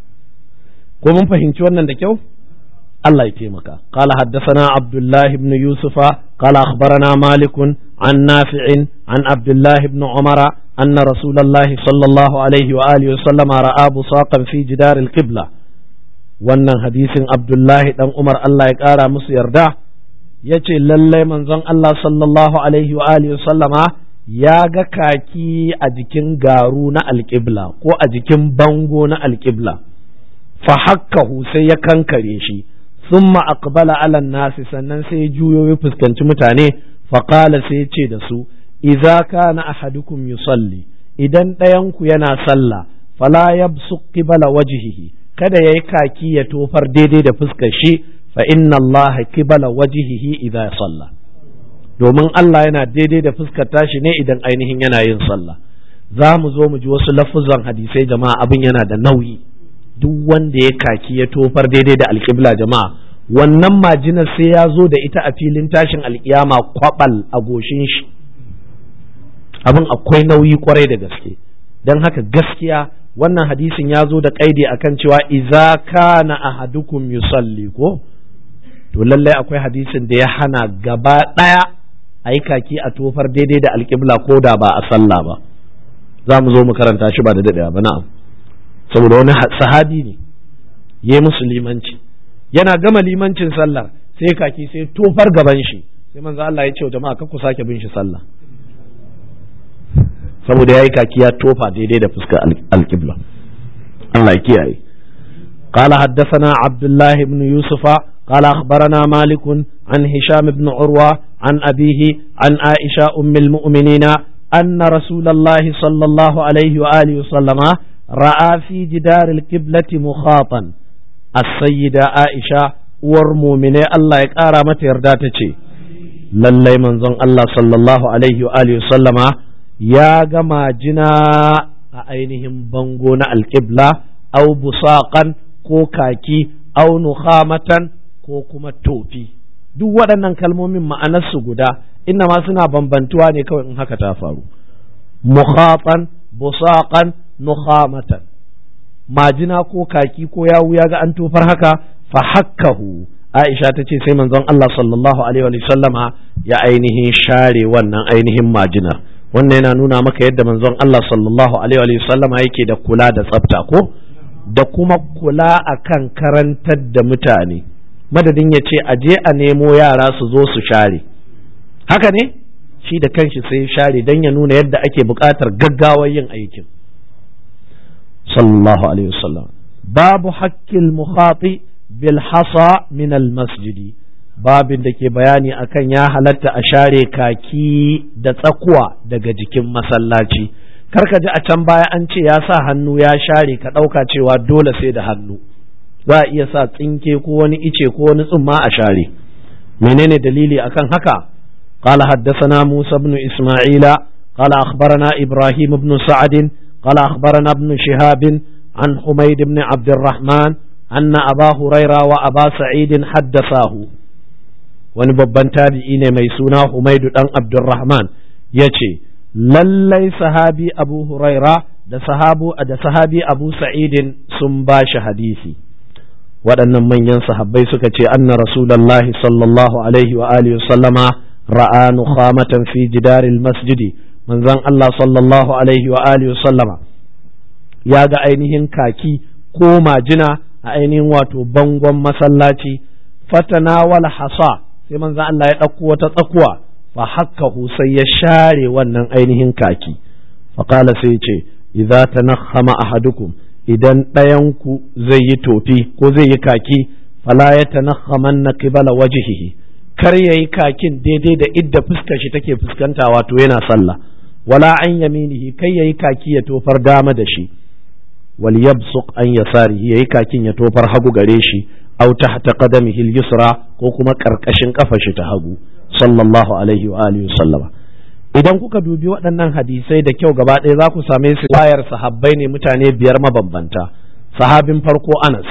ko mun fahimci wannan da kyau Allah ya taimaka قال حدثنا عبد الله بن يوسف قال أخبرنا مالك عن نافع عن عبد الله بن عمر أن رسول الله صلى الله عليه وآله وسلم رأى بصاقا في جدار القبلة wannan hadisin Abdullahi dan Umar Allah ya ƙara musu yarda ya ce lallai manzon Allah sallallahu alaihi wa alihi sallama ya ga kaki a jikin garu na alƙibla ko a jikin bango na alƙibla fa hakkahu sai ya kankare shi summa aqbala ala nasi sannan sai ya juyo ya fuskanci mutane fa qala sai ya ce da su idza kana ahadukum yusalli idan ɗayan ku yana sallah fala yabsuq qibala wajhihi kada yayi kaki ya tofar daidai da fuskar shi fa inna Allah kibala wajihihi idza salla domin Allah yana daidai da fuskar tashi ne idan ainihin yana yin sallah za mu zo mu ji wasu lafuzan hadisai jama'a abin yana da nauyi duk wanda ya kaki ya tofar daidai da alƙibla jama'a wannan majinar sai ya zo da ita a filin tashin alƙiyama kwabal a goshin shi abin akwai nauyi kwarai da gaske don haka gaskiya wannan hadisin ya zo da kaidi akan cewa iza kana ahadukum yusalli ko to lallai akwai hadisin da ya hana gaba ɗaya a yi kaki a tofar daidai da alƙibla ko da ba a sallah ba za mu zo mu karanta shi ba da daɗewa ba na'am saboda wani sahabi ne ya musu limanci yana gama limancin sallar sai kaki sai tofar gaban shi sai manzo Allah ya ce jama'a kar ku sake bin shi sallah saboda yayi kaki ya tofa daidai da fuskar alƙibla Allah ya kiyaye قال حدثنا عبد الله بن يوسف قال أخبرنا مالك عن هشام بن عروة عن أبيه عن عائشة أم المؤمنين أن رسول الله صلى الله عليه وآله وسلم رأى في جدار القبلة مخاطا السيدة عائشة ورمومنة الله يكارى متى يرداتك lallai manzon Allah sallallahu alaihi wa alihi sallama ya gama jina a ainihin bango na alƙibla au busaqan ko kaki au nukhamatan ko kuma tofi duk waɗannan kalmomin ma'anarsu guda inna ma suna bambantuwa ne kawai in haka ta faru mukhatan busaqan nukhamatan majina ko kaki ko yawu ya ga an tofar haka fa hakkahu Aisha ta ce sai manzon Allah sallallahu alaihi wa sallama ya ainihin share wannan ainihin majinar wannan yana nuna maka yadda manzon Allah sallallahu alaihi wa sallama yake da kula da tsafta ko da kuma kula akan karantar da mutane madadin ya ce a je a nemo yara su zo su share haka ne shi da kanshi sai share don ya nuna yadda ake buƙatar gaggawar yin aikin sallallahu alaihi wasallam babu hakkil mukhati bil hasa min al masjidi babin da ke bayani akan ya halatta a share kaki da tsakuwa daga jikin masallaci karka ji a can baya an ce ya sa hannu ya share ka ɗauka cewa dole sai da hannu za a iya sa tsinke ko wani ice ko wani tsumma a share menene dalili akan haka قال حدثنا موسى بن إسماعيل قال أخبرنا إبراهيم بن سعد قال أخبرنا ابن شهاب عن حميد بن عبد الرحمن أن أبا هريرة وأبا سعيد حدثاه wani babban tabi'i ne mai suna Humaidu dan Abdurrahman ya ce lallai sahabi Abu Huraira da sahabu da sahabi Abu Sa'idin sun ba shi hadisi waɗannan manyan sahabbai suka ce anna rasulullahi sallallahu alaihi wa alihi sallama ra'a nukhamatan fi jidaril masjidi manzon Allah sallallahu alaihi wa alihi sallama ya ga ainihin kaki ko majina a ainihin wato bangon masallaci fatanawal hasa sai manzon Allah ya ɗauko wata tsakuwa fa hakkahu sai ya share wannan ainihin kaki faƙala sai ce idza tanakhama ahadukum idan ɗayanku zai yi tofi ko zai yi kaki fala ya tanakhamanna qibala wajhihi kar yayi kakin daidai da idda fuskar shi take fuskanta wato yana sallah wala an yaminihi kai yayi kaki ya tofar dama da shi wal yabsuq an yasarihi yayi kakin ya tofar hagu gare shi aw tahta qadamihi al-yusra ko kuma karkashin kafa shi ta hagu sallallahu alaihi wa alihi sallama idan kuka dubi waɗannan hadisai da kyau gaba ɗaya za ku same su wayar sahabbai ne mutane biyar mabambanta sahabin farko Anas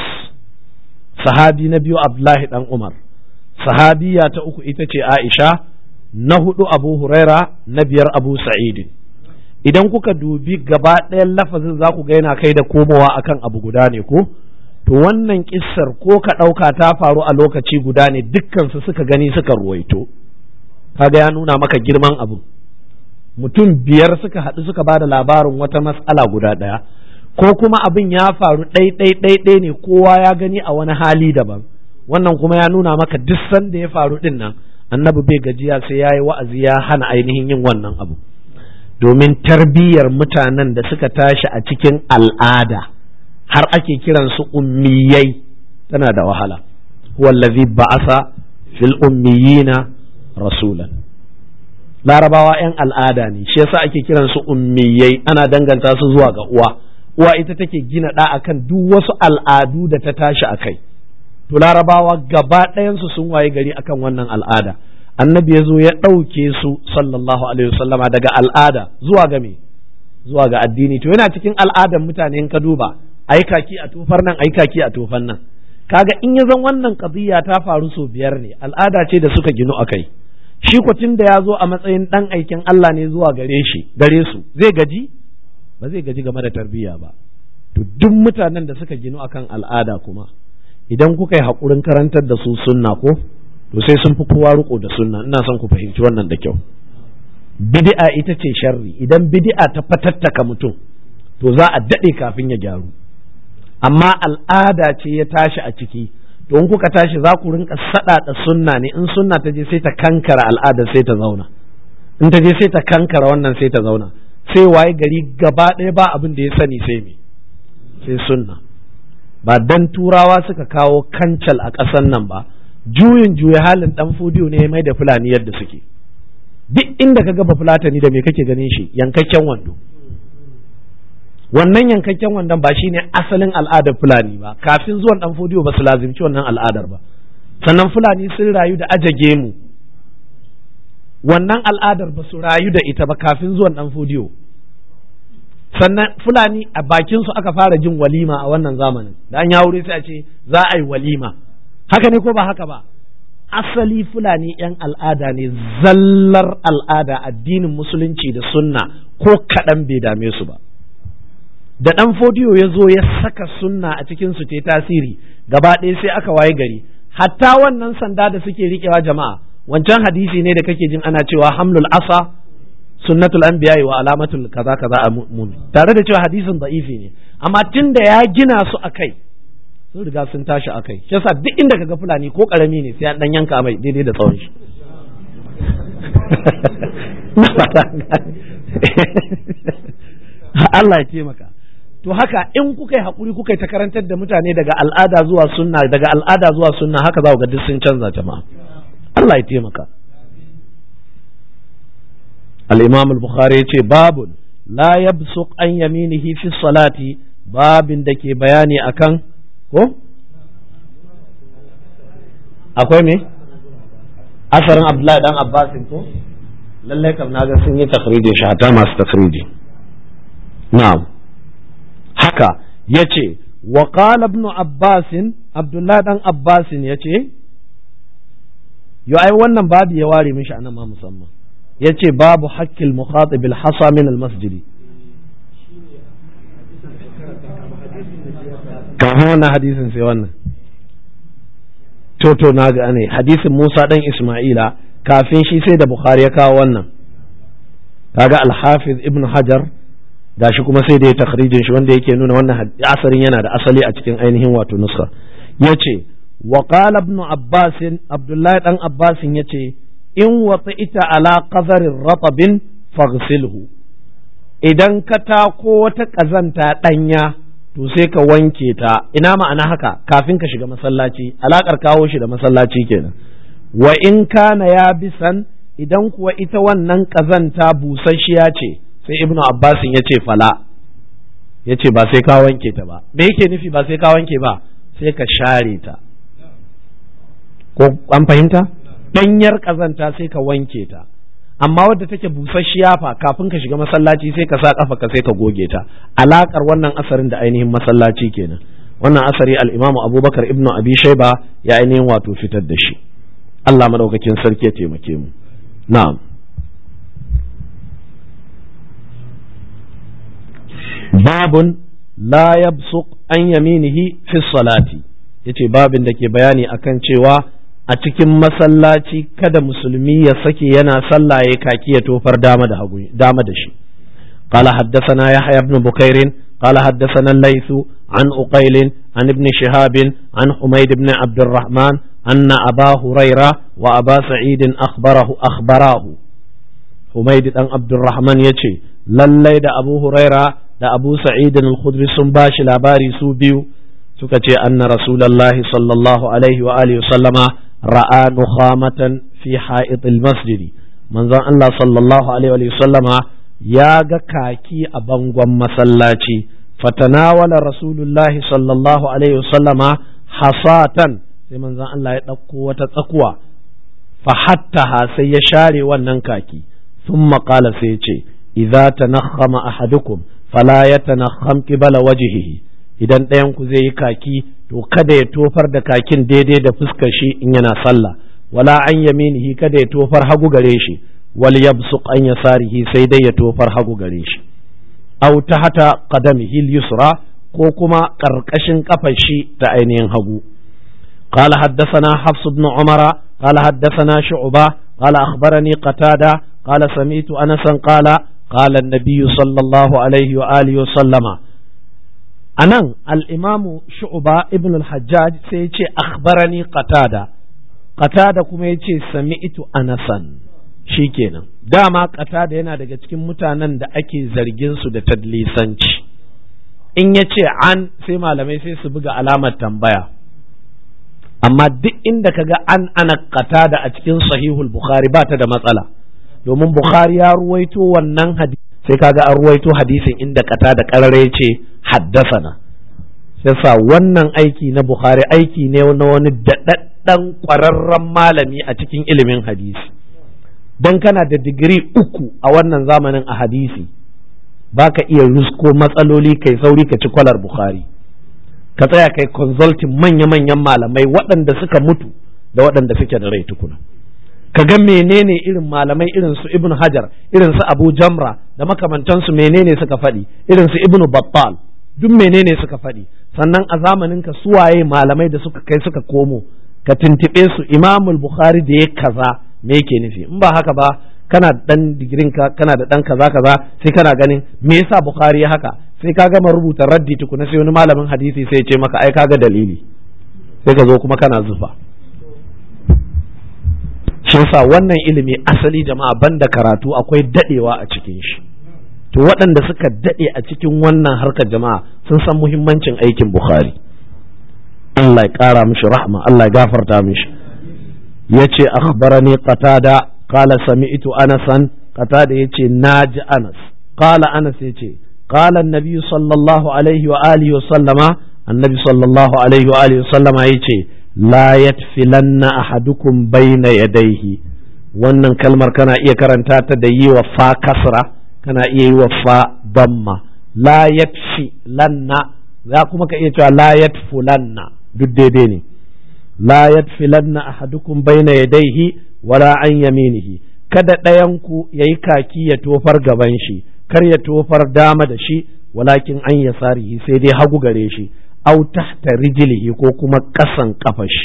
sahabi na biyu Abdullahi dan Umar sahabiya ta uku ita ce Aisha na hudu Abu Huraira na biyar Abu Sa'id idan kuka dubi gaba ɗayan lafazin za ku ga yana kai da komowa akan abu guda ne ko to wannan kissar ko ka ɗauka ta faru a lokaci guda ne dukkansu suka gani suka ruwaito kaga ya nuna maka girman abu mutum biyar suka haɗu suka ba da labarin wata matsala guda ɗaya ko kuma abin ya faru ɗai ɗai ɗai ɗai ne kowa ya gani a wani hali daban wannan kuma ya nuna maka duk sanda ya faru ɗin nan annabi bai gajiya sai ya yi wa'azi ya hana ainihin yin wannan abu domin tarbiyyar mutanen da suka tashi a cikin al'ada har ake kiransu ummiyai tana da wahala huwallazi ba'asa fil ummiyina rasulan larabawa 'yan al'ada ne shi yasa ake kiran su ummiyai ana danganta su zuwa ga uwa uwa ita take gina ɗa akan duk wasu al'adu da ta tashi a kai to larabawa gaba ɗayansu sun waye gari akan wannan al'ada annabi ya zo ya ɗauke su sallallahu alaihi wasallama daga al'ada zuwa ga me zuwa ga addini to yana cikin al'adan mutane in ka duba ai kaki a tofar nan ai kaki a tofar nan kaga in ya zan wannan qadiyya ta faru sau biyar ne al'ada ce da suka ginu akai shi tun da ya zo a matsayin ɗan aikin Allah ne zuwa gare shi gare su zai gaji ba zai gaji game da tarbiyya ba to duk mutanen da suka ginu akan al'ada kuma idan kuka yi haƙurin karantar da su sunna ko to sai sun fi kowa riko da sunna ina son ku fahimci wannan da kyau bid'a ita ce sharri idan bid'a ta fatattaka mutum to za a daɗe kafin ya gyaru amma al'ada ce ya tashi a ciki to in kuka tashi za ku rinka saɗaɗa sunna ne in sunna ta je sai ta kankara al'ada sai ta zauna in ta je sai ta kankara wannan sai ta zauna sai waye gari gaba ɗaya ba abin da ya sani sai me sai sunna ba dan turawa suka kawo kancal a ƙasan nan ba juyin juya halin dan fudiyo ne mai da fulani yadda suke duk inda ka gaba fulatani da me kake ganin shi yankakken wando wannan yankakken wandon ba shine asalin al'adar fulani ba kafin zuwan dan fudiyo ba su lazimci wannan al'adar ba sannan fulani sun rayu da ajage mu wannan al'adar ba su rayu da ita ba kafin zuwan dan fudiyo sannan fulani a bakin su aka fara jin walima a wannan zamanin da an ya wuri sai a ce za a yi walima haka ne ko ba haka ba asali fulani yan al'ada ne zallar al'ada addinin musulunci da sunna ko kaɗan bai dame su ba da ɗan fodiyo ya zo ya saka sunna a cikin su ta tasiri gaba ɗaya sai aka waye gari hatta wannan sanda da suke riƙewa jama'a wancan hadisi ne da kake jin ana cewa hamlul asa sunnatul anbiya wa alamatul kaza kaza a mun tare da cewa hadisin da'ifi ne amma tun da ya gina su akai sun riga sun tashi akai shi yasa duk inda kaga fulani ko karami ne sai an dan yanka mai daidai da tsawon shi Allah ya taimaka to haka in kuka yi hakuri kuka yi ta karantar da mutane daga al'ada zuwa sunna daga al'ada zuwa sunna haka za ku ga duk sun canza jama'a Allah ya taimaka al-Imam al-Bukhari yace babun la yabsuq an yaminihi fi salati babin da ke bayani akan ko akwai me asarin Abdullahi dan Abbasin ko lallai kam naga sun yi takhrijin shi hata masu takhriji na'am haka yace wa qala ibn Abbas Abdullah dan Abbas yace yo ai wannan babu ya ware mishi anan ma musamman yace babu haqqil mukhatib al hasa min al masjidi kafin wannan hadisin sai wannan to to na ga ne hadisin Musa dan Isma'ila kafin shi sai da Bukhari ya kawo wannan kaga al-Hafiz Ibn Hajar gashi kuma sai da ya takhrijin shi wanda yake nuna wannan asarin yana da asali a cikin ainihin wato nuska yace wa qala ibn Abbas Abdullahi dan Abbas yace in ita ala qadarin ratabin faghsilhu idan ka tako wata kazanta danya to sai ka wanke ta ina ma'ana haka kafin ka shiga masallaci alakar kawo shi da masallaci kenan wa in kana ya bisan idan kuwa ita wannan kazanta busasshiya ce sai ibnu abbasin ya ce fala ya ce ba sai ka wanke ta ba me yake nufi ba sai ka wanke ba sai ka share ta ko an fahimta ɗanyar kazanta sai ka wanke ta amma wadda take busasshiya fa kafin ka shiga masallaci sai ka sa kafa ka sai ka goge ta alakar wannan asarin da ainihin masallaci kenan wannan asari al-Imam Abubakar ibnu Abi Shayba ya ainihin wato fitar da shi Allah madaukakin sarki ya taimake mu na'am babun la yabsuq an yaminihi fi salati yace babin da ke bayani akan cewa a cikin masallaci kada musulmi ya sake yana sallah ya kaki ya tofar dama da hagu dama da shi قال حدثنا يحيى بن بكير قال حدثنا الليث عن أقيل عن ابن شهاب عن حميد بن عبد الرحمن أن أبا هريرة وأبا سعيد أخبره أخبراه حميد بن عبد الرحمن يتشي للي دا أبو هريرة دا أبو سعيد الخدري سنباش لاباري سوبيو سكتي أن رسول الله صلى الله عليه وآله وسلم رأى نخامة في حائط المسجد من ذا الله صلى الله عليه وآله وسلم ya ga kaki a bangon masallaci fatanawala rasulullahi sallallahu alaihi wasallama hasatan sai manzon Allah ya ɗauko wata tsakuwa fahattaha sai ya share wannan kaki sun maƙala sai ya ce idza tanakhama ahadukum fala yatanakham qibala wajhihi idan ɗayan ku zai yi kaki to kada ya tofar da kakin daidai da fuskar shi in yana sallah wala an yaminihi kada ya tofar hagu gare shi wal yabsuq an yasarihi sai dai ya tofar hagu gare shi aw tahta qadamihi yusra ko kuma karkashin kafar shi ta ainihin hagu قال حدثنا حفص بن عمر قال حدثنا شعبة قال أخبرني قتادة قال سمعت أنسا قال قال النبي صلى الله عليه وآله وسلم أنا الإمام شعبة ابن الحجاج سيتي أخبرني قتادة قتادة كما يتي سمعت أنسا shikenan dama qatada yana daga cikin mutanen da ake zargin su da tadlisanci in ya ce an sai malamai sai su buga alamar tambaya amma duk inda ka ga an ana qatada a cikin sahihul bukhari ba ta da matsala domin bukhari ya ruwaito wannan hadisi sai kaga an ruwaito hadisin inda qatada karare ce haddasana yasa wannan aiki na bukhari aiki ne na wani daɗaɗɗen ƙwararren malami a cikin ilimin hadisi don kana da digiri uku a wannan zamanin a hadisi ba ka iya rusko matsaloli kai sauri ka ci kwalar bukhari ka tsaya kai consulting manya-manyan malamai waɗanda suka mutu da waɗanda suke da rai tukuna ka ga menene irin malamai irin su ibn hajar irin su abu jamra da makamantansu menene suka faɗi irin su ibn battal duk menene suka faɗi sannan a zamanin ka suwaye malamai da suka kai suka komo ka tuntuɓe su imamul bukhari da ya kaza me yake nufi in ba haka ba kana dan digirin ka kana da dan kaza kaza sai kana ganin me yasa bukhari ya haka sai ka gama rubuta raddi tukuna sai wani malamin hadisi sai ya ce maka ai kaga dalili sai ka zo kuma kana zufa shi yasa wannan ilimi asali jama'a banda karatu akwai dadewa a cikin shi to waɗanda suka dade a cikin wannan harkar jama'a sun san muhimmancin aikin bukhari Allah ya ƙara mishi rahma Allah ya gafarta mishi yace akhbarani qatada qala sami'tu anasan qatada yace naji anas qala anas yace qala an-nabi sallallahu alaihi wa alihi wa sallama annabi sallallahu alaihi wa alihi wa sallama yace la yatfilanna ahadukum bayna yadayhi wannan kalmar kana iya karanta ta da yi wa fa kasra kana iya yi wa fa damma la yatfi lanna za kuma ka iya cewa la yatfulanna duk daidai ne la yadfilanna ahadukum baina yadayhi wala an yaminihi kada ɗayanku ya yi kaki ya tofar gaban shi kar ya tofar dama da shi walakin an yasarihi sai dai hagu gare shi au tahta rijlihi ko kuma ƙasan ƙafar shi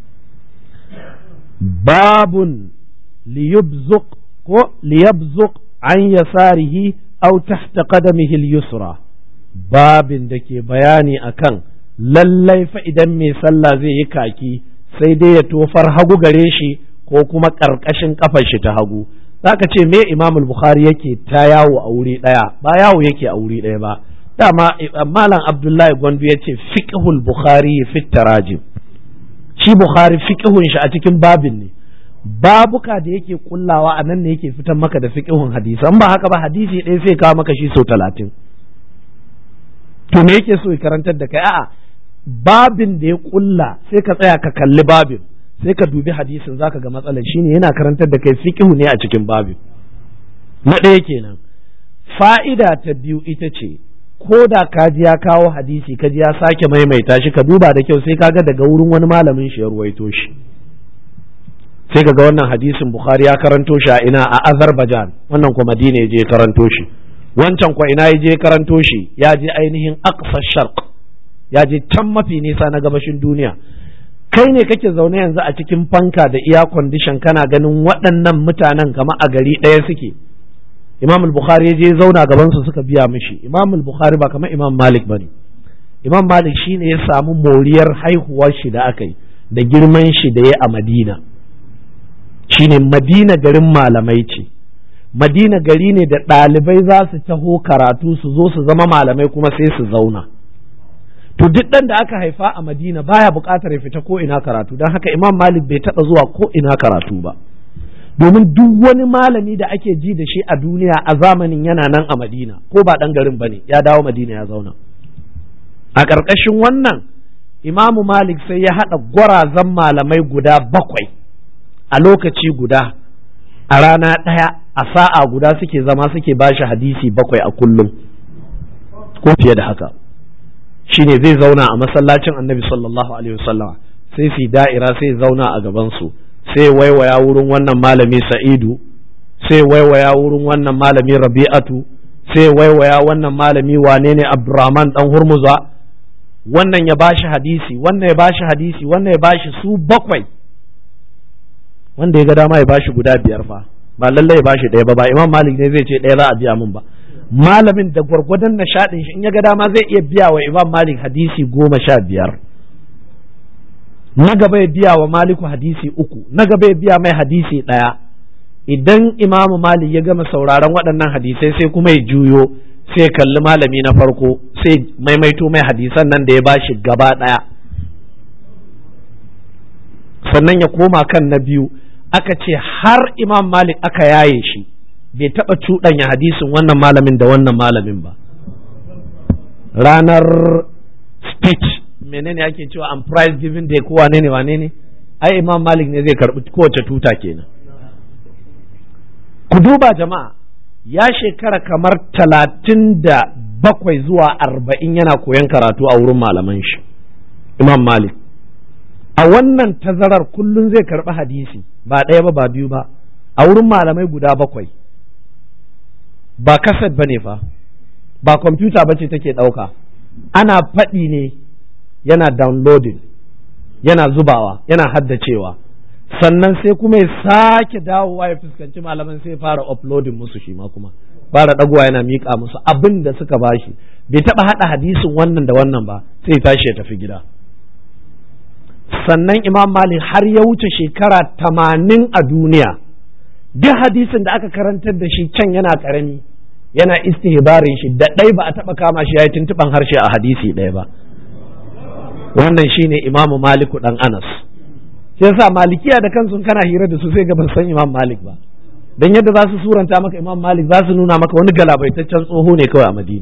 babun liyubzuq ko liyabzuq an yasarihi au tahta qadamihi al-yusra babin da ke bayani akan lallai fa idan mai sallah zai yi kaki sai dai ya tofar hagu gare shi ko kuma ƙarƙashin ƙafar shi ta hagu zaka ce me imamul bukhari yake ta yawo a wuri ɗaya ba yawo yake a wuri ɗaya ba dama malam abdullahi gwandu ya ce fiqhul bukhari fi tarajim shi bukhari fiqhun shi a cikin babin ne babuka da yake kullawa a nan ne yake fitan maka da fiqhun hadisi an ba haka ba hadisi ɗaya sai kawo maka shi sau talatin to me yake so ya karantar da kai a'a babin da ya kulla sai ka tsaya ka kalli babin sai ka dubi hadisin zaka ga matsalar shine yana karantar da kai fiqhu ne a cikin babin na ɗaya kenan fa'ida ta biyu ita ce ko da ka ji ya kawo hadisi ka ji ya sake maimaita shi ka duba da kyau sai ka ga daga wurin wani malamin shi ya ruwaito shi sai ka ga wannan hadisin bukhari ya karanto shi a ina a azerbaijan wannan kuma madina ya je karanto shi wancan kwa ina ya je karanto shi ya je ainihin aqsa sharq ya je can mafi nisa na gabashin duniya kai ne kake zaune yanzu a cikin fanka da iya kwandishan kana ganin waɗannan mutanen kama a gari ɗaya suke imam al-bukhari ya je zauna gaban su suka biya mishi imam al-bukhari ba kamar imam malik bane imam malik shine ya samu moriyar haihuwar shi da aka yi da girman shi da ya a madina shine madina garin malamai ce madina gari ne da ɗalibai za su taho karatu su zo su zama malamai kuma sai su zauna to duk ɗan da aka haifa a madina baya buƙatar ya fita ko ina karatu don haka imam malik bai taɓa zuwa ko ina karatu ba domin duk wani malami da ake ji da shi a duniya a zamanin yana nan a madina ko ba ɗan garin ba ne ya dawo madina ya zauna a ƙarƙashin wannan imamu malik sai ya haɗa gwarazan malamai guda bakwai a lokaci guda a rana ɗaya a sa'a guda suke zama suke bashi hadisi bakwai a kullum ko fiye da haka shine zai zauna a masallacin annabi sallallahu alaihi wasallama sai su da'ira sai zauna a gabansu sai waiwaya wurin wannan malami sa'idu sai waiwaya wurin wannan malami rabi'atu sai waiwaya wannan malami wane ne abdurrahman dan hurmuza wannan ya bashi hadisi wannan ya bashi hadisi wannan ya bashi su bakwai wanda ya ga dama ya bashi guda biyar fa ba lallai ya bashi ɗaya ba ba imam malik ne zai ce ɗaya za a biya min ba malamin da gwargwadon nishaɗin shi in ya ga dama zai iya biya wa imam malik hadisi goma sha biyar na gaba ya biya wa maliku hadisi uku na gaba ya biya mai hadisi ɗaya idan imamu malik ya gama sauraron waɗannan hadisai sai kuma ya juyo sai kalli malami na farko sai maimaito mai hadisan nan da ya bashi gaba ɗaya sannan ya koma kan na biyu aka ce har imam malik aka yaye shi bai taɓa cuɗanya hadisin wannan malamin da wannan malamin ba ranar speech menene ake cewa an prize giving day ko wane ne wane ne ai imam malik ne zai karɓi kowace tuta kenan ku duba jama'a ya shekara kamar talatin da bakwai zuwa arba'in yana koyon karatu a wurin malaman shi imam malik a wannan tazarar kullum zai karɓi hadisi ba ɗaya ba ba biyu ba a wurin malamai guda bakwai ba kaset ba ne fa ba kwamfuta ba ce take ɗauka ana faɗi ne yana downloading yana zubawa yana haddacewa sannan sai kuma ya sake dawowa ya fuskanci malaman sai fara uploading musu shi ma kuma fara ɗagowa yana miƙa musu abin da suka bashi bai taɓa haɗa hadisin wannan da wannan ba sai ya tashi ya tafi gida sannan imam malik har ya wuce shekara tamanin a duniya duk hadisin da aka karantar da shi can yana karami yana istihbarin shi da ɗai ba a taɓa kama shi ya yi tuntuɓan harshe a hadisi ɗaya ba wannan shine imamu maliku ɗan anas shi yasa malikiya da kansu kana hira da su sai ga ban san imam malik ba dan yadda za su suranta maka imam malik za su nuna maka wani galabaitaccen tsoho ne kawai a madina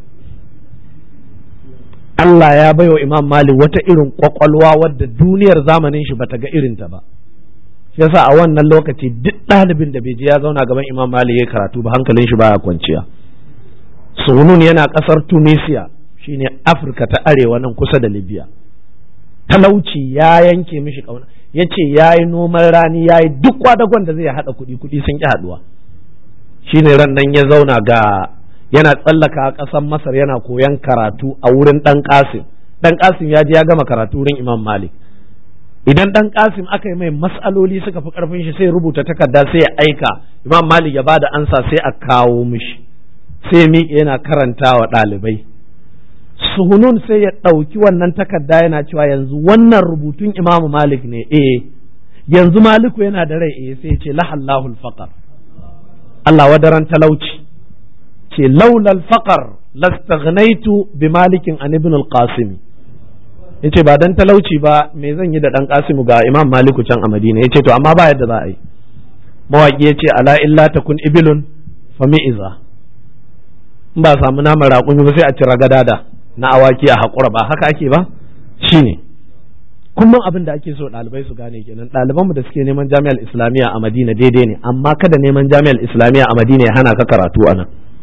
Allah ya baiwa Imam Malik wata irin kwakwalwa wadda duniyar zamanin shi bata ga irinta ba. Shi yasa a wannan lokaci duk ɗalibin da bai je ya zauna gaban Imam Malik ya karatu ba hankalin shi baya kwanciya. Sunun yana ƙasar Tunisia shine Afirka ta arewa nan kusa da Libya. Talauci ya yanke mishi ƙauna. Ya ce ya yi noman rani ya yi duk kwadagon da zai haɗa kuɗi kuɗi sun ƙi haɗuwa. Shine ran nan ya zauna ga yana tsallaka a ƙasar Masar yana koyan karatu a wurin ɗan ƙasim ɗan ƙasim ya je ya gama karatu wurin Imam Malik idan ɗan ƙasim aka yi mai mas'aloli suka fi ƙarfin shi sai rubuta takarda sai ya aika Imam Malik ya bada ansa sai a kawo mishi sai miƙe yana karanta wa ɗalibai suhunun sai ya ɗauki wannan takarda yana cewa yanzu wannan rubutun Imam Malik ne eh yanzu Maliku yana da rai eh sai ya ce lahallahul faqar Allah wadaran talauci ce laulal faqar lastaghnaitu bi malikin an ibn al-qasim yace ba dan talauci ba me zan yi da dan qasimu ga imam maliku can a madina yace to amma ba yadda za a yi mawaki yace ala illa takun ibilun fa mi'iza in ba samu naman raƙumi ba sai a cira gadada na awaki a haƙura ba haka ake ba shine kullum abin da ake so ɗalibai su gane kenan ɗalibanmu da suke neman jami'ar islamiyya a madina daidai ne amma kada neman jami'ar islamiyya a madina ya hana ka karatu a nan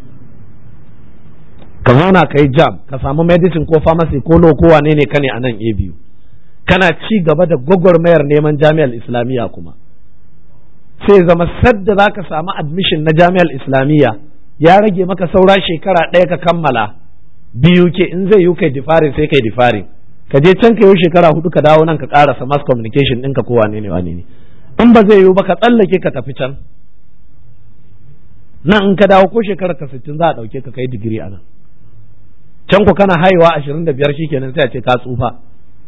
ka zauna ka yi jam ka samu medicine ko pharmacy ko lo ko wane ne ka ne a nan a biyu kana ci gaba da gwagwarmayar neman jami'ar islamiyya kuma sai zama sadda za ka samu admission na jami'ar islamiyya ya rage maka saura shekara ɗaya ka kammala biyu ke in zai yi kai difarin sai kai difarin ka je can ka yi shekara hudu ka dawo nan ka karasa mass communication ɗinka ko wane ne wane ne in ba zai yiwu ba ka tsallake ka tafi can nan in ka dawo ko shekara ka sittin za a ɗauke ka kai digiri a nan can ku kana haihuwa ashirin da biyar shikenan sai a ce ka tsufa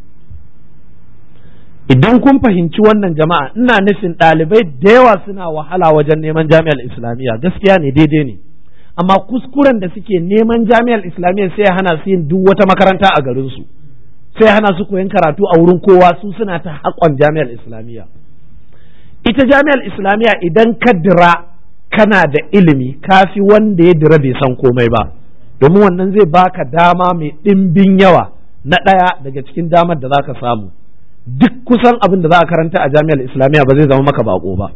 idan kun fahimci wannan jama'a ina nufin ɗalibai da yawa suna wahala wajen neman jami'ar islamiyya gaskiya ne daidai ne amma kuskuren da suke neman jami'ar islamiyya sai ya hana su yin duk wata makaranta a garinsu sai hana su koyon karatu a wurin kowa su suna ta haƙon jami'ar islamiyya ita jami'ar islamiyya idan ka dira kana da ilimi kafi wanda ya dira bai san komai ba domin wannan zai baka dama mai ɗimbin yawa na ɗaya daga cikin damar da za ka samu duk kusan abin da za a karanta a jami'ar islamiyya ba zai zama maka bako ba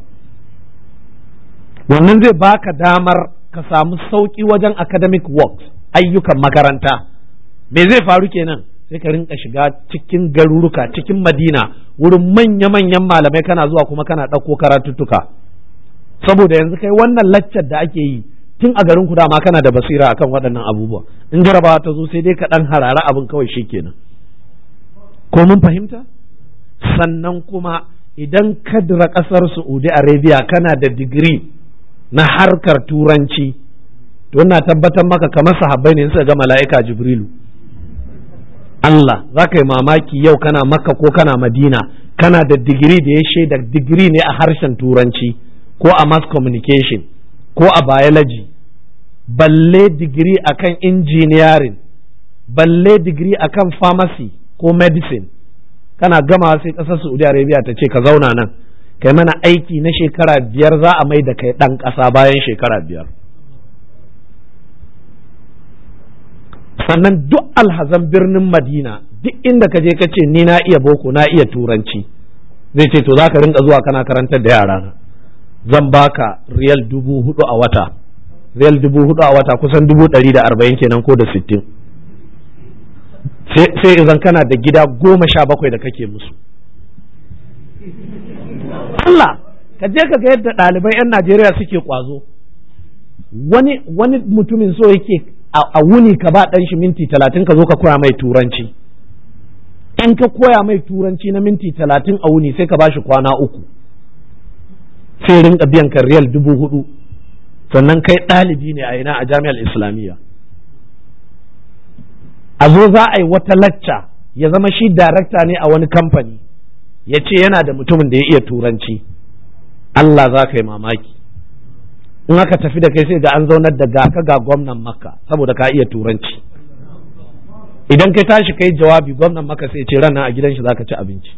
wannan zai baka damar ka samu sauƙi wajen academic works ayyukan makaranta me zai faru kenan sai ka rinka shiga cikin garuruka cikin madina wurin manya-manyan malamai kana zuwa kuma kana ɗauko karatuttuka saboda yanzu kai wannan laccar da ake yi tun a garin ku dama kana da basira akan waɗannan abubuwa in jarabawa ta zo sai dai ka ɗan harara abin kawai shikenan ko mun fahimta sannan kuma idan ka dira ƙasar Saudi Arabia kana da digiri na harkar turanci to ina tabbatar maka kamar sahabbai ne suka ga mala'ika Jibrilu Allah za ka yi mamaki yau kana makka ko kana madina kana da digiri da ya shaida digiri ne a harshen turanci ko a mass communication ko a biology balle digiri akan engineering balle digiri akan pharmacy ko medicine kana gama sai ƙasar saudi arabia ta ce ka zauna nan kai mana aiki na shekara biyar za a mai da kai ɗan ƙasa bayan shekara biyar sannan duk alhazan birnin madina duk inda ka je ka ce ni na iya boko na iya turanci zai ce to za ka rinka zuwa kana karantar da yara na zan baka riyal dubu hudu a wata riyal dubu hudu a wata kusan dubu ɗari da arba'in kenan ko da sittin sai izan kana da gida goma sha bakwai da kake musu Allah ka je ka ga yadda ɗalibai 'yan Najeriya suke kwazo wani wani mutumin so yake a wuni ka ba ɗan shi minti talatin ka zo ka koya mai turanci in ka koya mai turanci na minti talatin a wuni sai ka ba shi kwana uku sai rinka biyan ka riyal dubu hudu sannan kai ɗalibi ne a ina a jami'ar islamiyya a zo za a yi wata lacca ya zama shi darakta ne a wani kamfani ya ce yana da mutumin da ya iya turanci Allah za ka yi mamaki in aka tafi da kai sai ga an zaunar da ga ka ga gwamnan makka saboda ka iya turanci idan kai tashi kai jawabi gwamnan makka sai ce ranar a gidan shi zaka ci abinci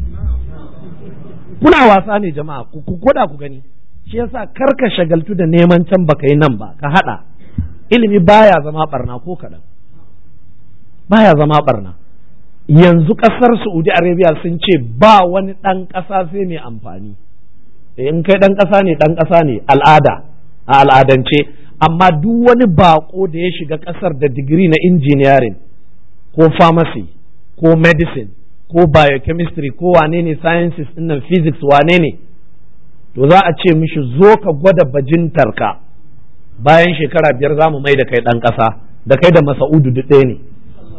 kuna wasa ne jama'a ku koda ku gani shi yasa kar ka shagaltu da neman can baka yi nan ba ka hada ilimi baya zama barna ko kaɗan baya zama barna yanzu ƙasar Saudi Arabia sun ce ba wani ɗan ƙasa sai mai amfani in kai ɗan ƙasa ne ɗan ƙasa ne al'ada a al'adance amma duk wani bako da ya shiga ƙasar da digiri na engineering ko pharmacy ko medicine ko biochemistry ko wane ne sciences nan physics wane ne to za a ce mishi zo ka gwada bajintarka bayan shekara biyar za mu mai da kai ɗan ƙasa da kai da masa'udu duk ɗaya ne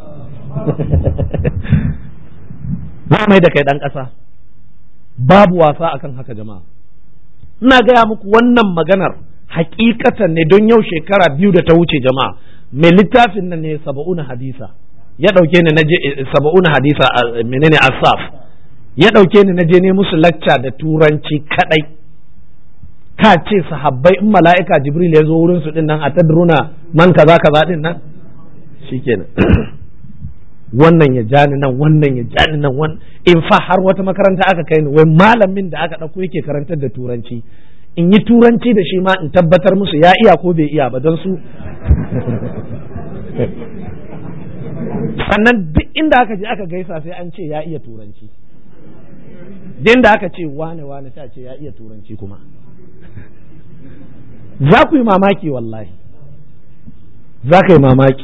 za mai da kai ɗan ƙasa babu wasa akan haka jama'a ina gaya muku wannan maganar hakikatan ne don yau shekara biyu da ta wuce jama'a mai littafin nan ne saba'una hadisa ya ɗauke ni naje saba'una hadisa menene asaf ya ɗauke ni naje ne musu lacca da turanci kadai ka ce sahabbai in mala'ika jibril ya zo wurin su din nan a tadruna man kaza kaza din nan shikenan wannan ya jani nan wannan ya jani nan wannan in fa har wata makaranta aka kai ni wai malamin da aka ɗauko yake karantar da turanci in yi turanci da shi ma in tabbatar musu ya iya ko bai iya ba don su sannan duk inda aka je aka gaisa sai an ce ya iya turanci din da aka ce wane wane ta ce ya iya turanci kuma za ku yi mamaki wallahi za ka yi mamaki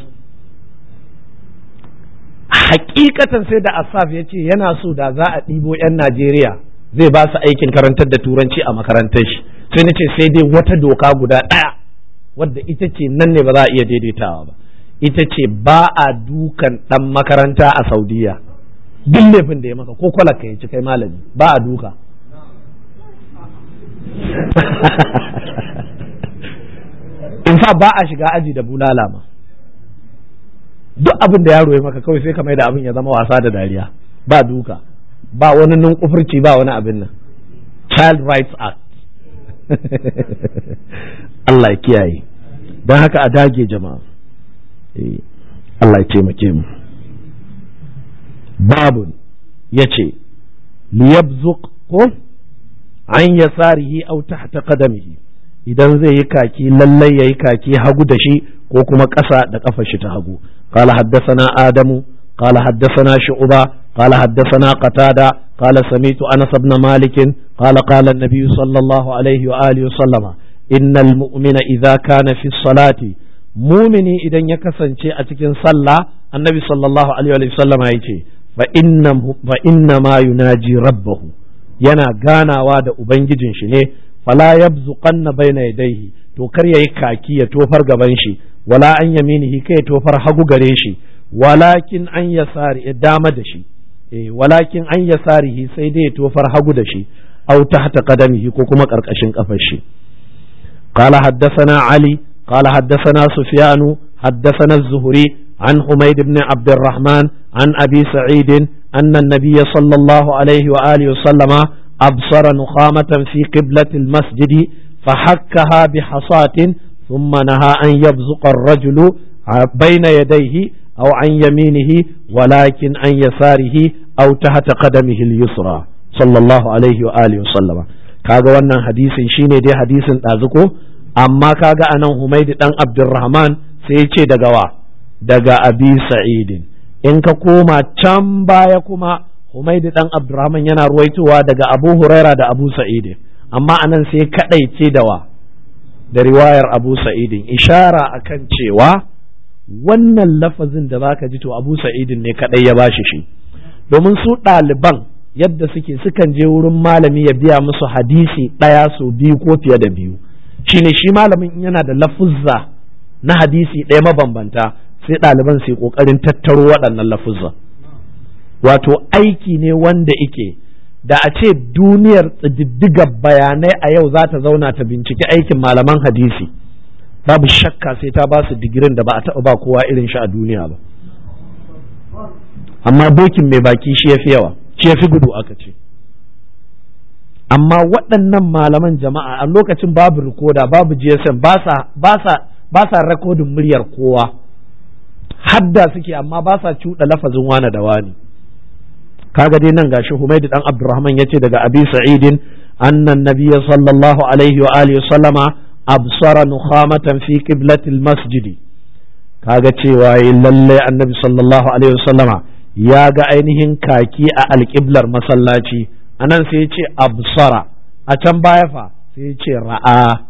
hakikatan sai da asaf ya ce yana so da za a ɗibo 'yan najeriya zai ba su aikin karantar da turanci a makarantar shi sai na ce sai dai wata doka guda ɗaya wadda ita ce nan ne ba za a iya daidaitawa ba ita ce ba a dukan ɗan makaranta a saudiya duk laifin da ya maka ko kwalaka ya ci kai malami ba a duka in fa ba a shiga aji da bulala ma duk abin da yaro ya maka kawai sai ka mai da abin ya zama wasa da dariya ba duka ba wani nunkufurci ba wani abin nan child rights act Allah ya kiyaye don haka a dage jama'a Allah ya taimake mu babu ya ce liyabzuq ko an yasarihi au tahta qadamihi idan zai yi kaki lallai yayi kaki hagu da shi ko kuma ƙasa da ƙafar shi ta hagu قال حدثنا آدم قال حدثنا شعبة قال حدثنا قتادة قال سميت أنس بن مالك قال قال النبي صلى الله عليه وآله وسلم إن المؤمن إذا كان في الصلاة مؤمني إذا يكسن شيء أتكن صلى النبي صلى الله عليه وسلم يجي فإنه فإنما يناجي ربه yana ganawa da Ubangijin shi ne, fala yabzuqanna baina yadayhi to kar yayi kaki ya tofar gaban shi wala an yaminihi kai ya tofar hagu gare shi walakin an yasari ya dama da shi eh walakin an yasarihi sai dai ya tofar hagu da shi aw tahta qadamihi ko kuma karkashin kafar shi قال حدثنا علي قال حدثنا سفيان حدثنا الزهري عن حميد بن عبد الرحمن عن أبي سعيد أن النبي صلى الله عليه وآله وسلم أبصر نخامة في قبلة المسجد فحكها بحصاة ثم نهى أن يبزق الرجل بين يديه أو عن يمينه ولكن عن يساره أو تحت قدمه اليسرى صلى الله عليه وآله وسلم kaga wannan hadisin shine dai hadisin ɗazuko amma kaga anan Humaid dan Abdurrahman sai ya ce daga wa daga Abi Sa'idin in ka koma can baya kuma Humaid dan Abdurrahman yana ruwaitowa daga Abu Huraira da Abu Sa'idin amma anan sai kadaice da wa da riwayar Abu Sa'idin ishara akan cewa wannan lafazin da zaka ji to Abu Sa'idin ne kadai ya bashi shi domin su ɗaliban yadda suke sukan je wurin malami ya biya musu hadisi ɗaya so biyu ko fiye da biyu shine shi malamin yana da lafuzza na hadisi ɗaya mabambanta sai ɗaliban su yi ƙoƙarin tattaro waɗannan lafuzza wato aiki ne wanda ike da a ce duniyar tsididdigar bayanai a yau za ta zauna ta binciki aikin malaman hadisi babu shakka sai ta ba su digirin da ba a taɓa ba kowa irin shi a duniya ba amma dokin mai baki shi ya fi yawa shi ya fi gudu aka ce amma waɗannan malaman jama'a a lokacin babu rikoda babu gsm ba sa rekodin muryar kowa hadda suke amma ba sa cuɗa lafazin wane da wani kaga dai nan gashi Humaydu dan Abdurrahman yace daga Abi Sa'idin annan nabiyya sallallahu alaihi wa alihi sallama absara nukhamatan fi qiblatil masjidi kaga cewa lalle annabi sallallahu alaihi wa sallama ya ga ainihin kaki a alƙiblar masallaci a nan sai ya ce absara a can baya fa sai ya ce ra'a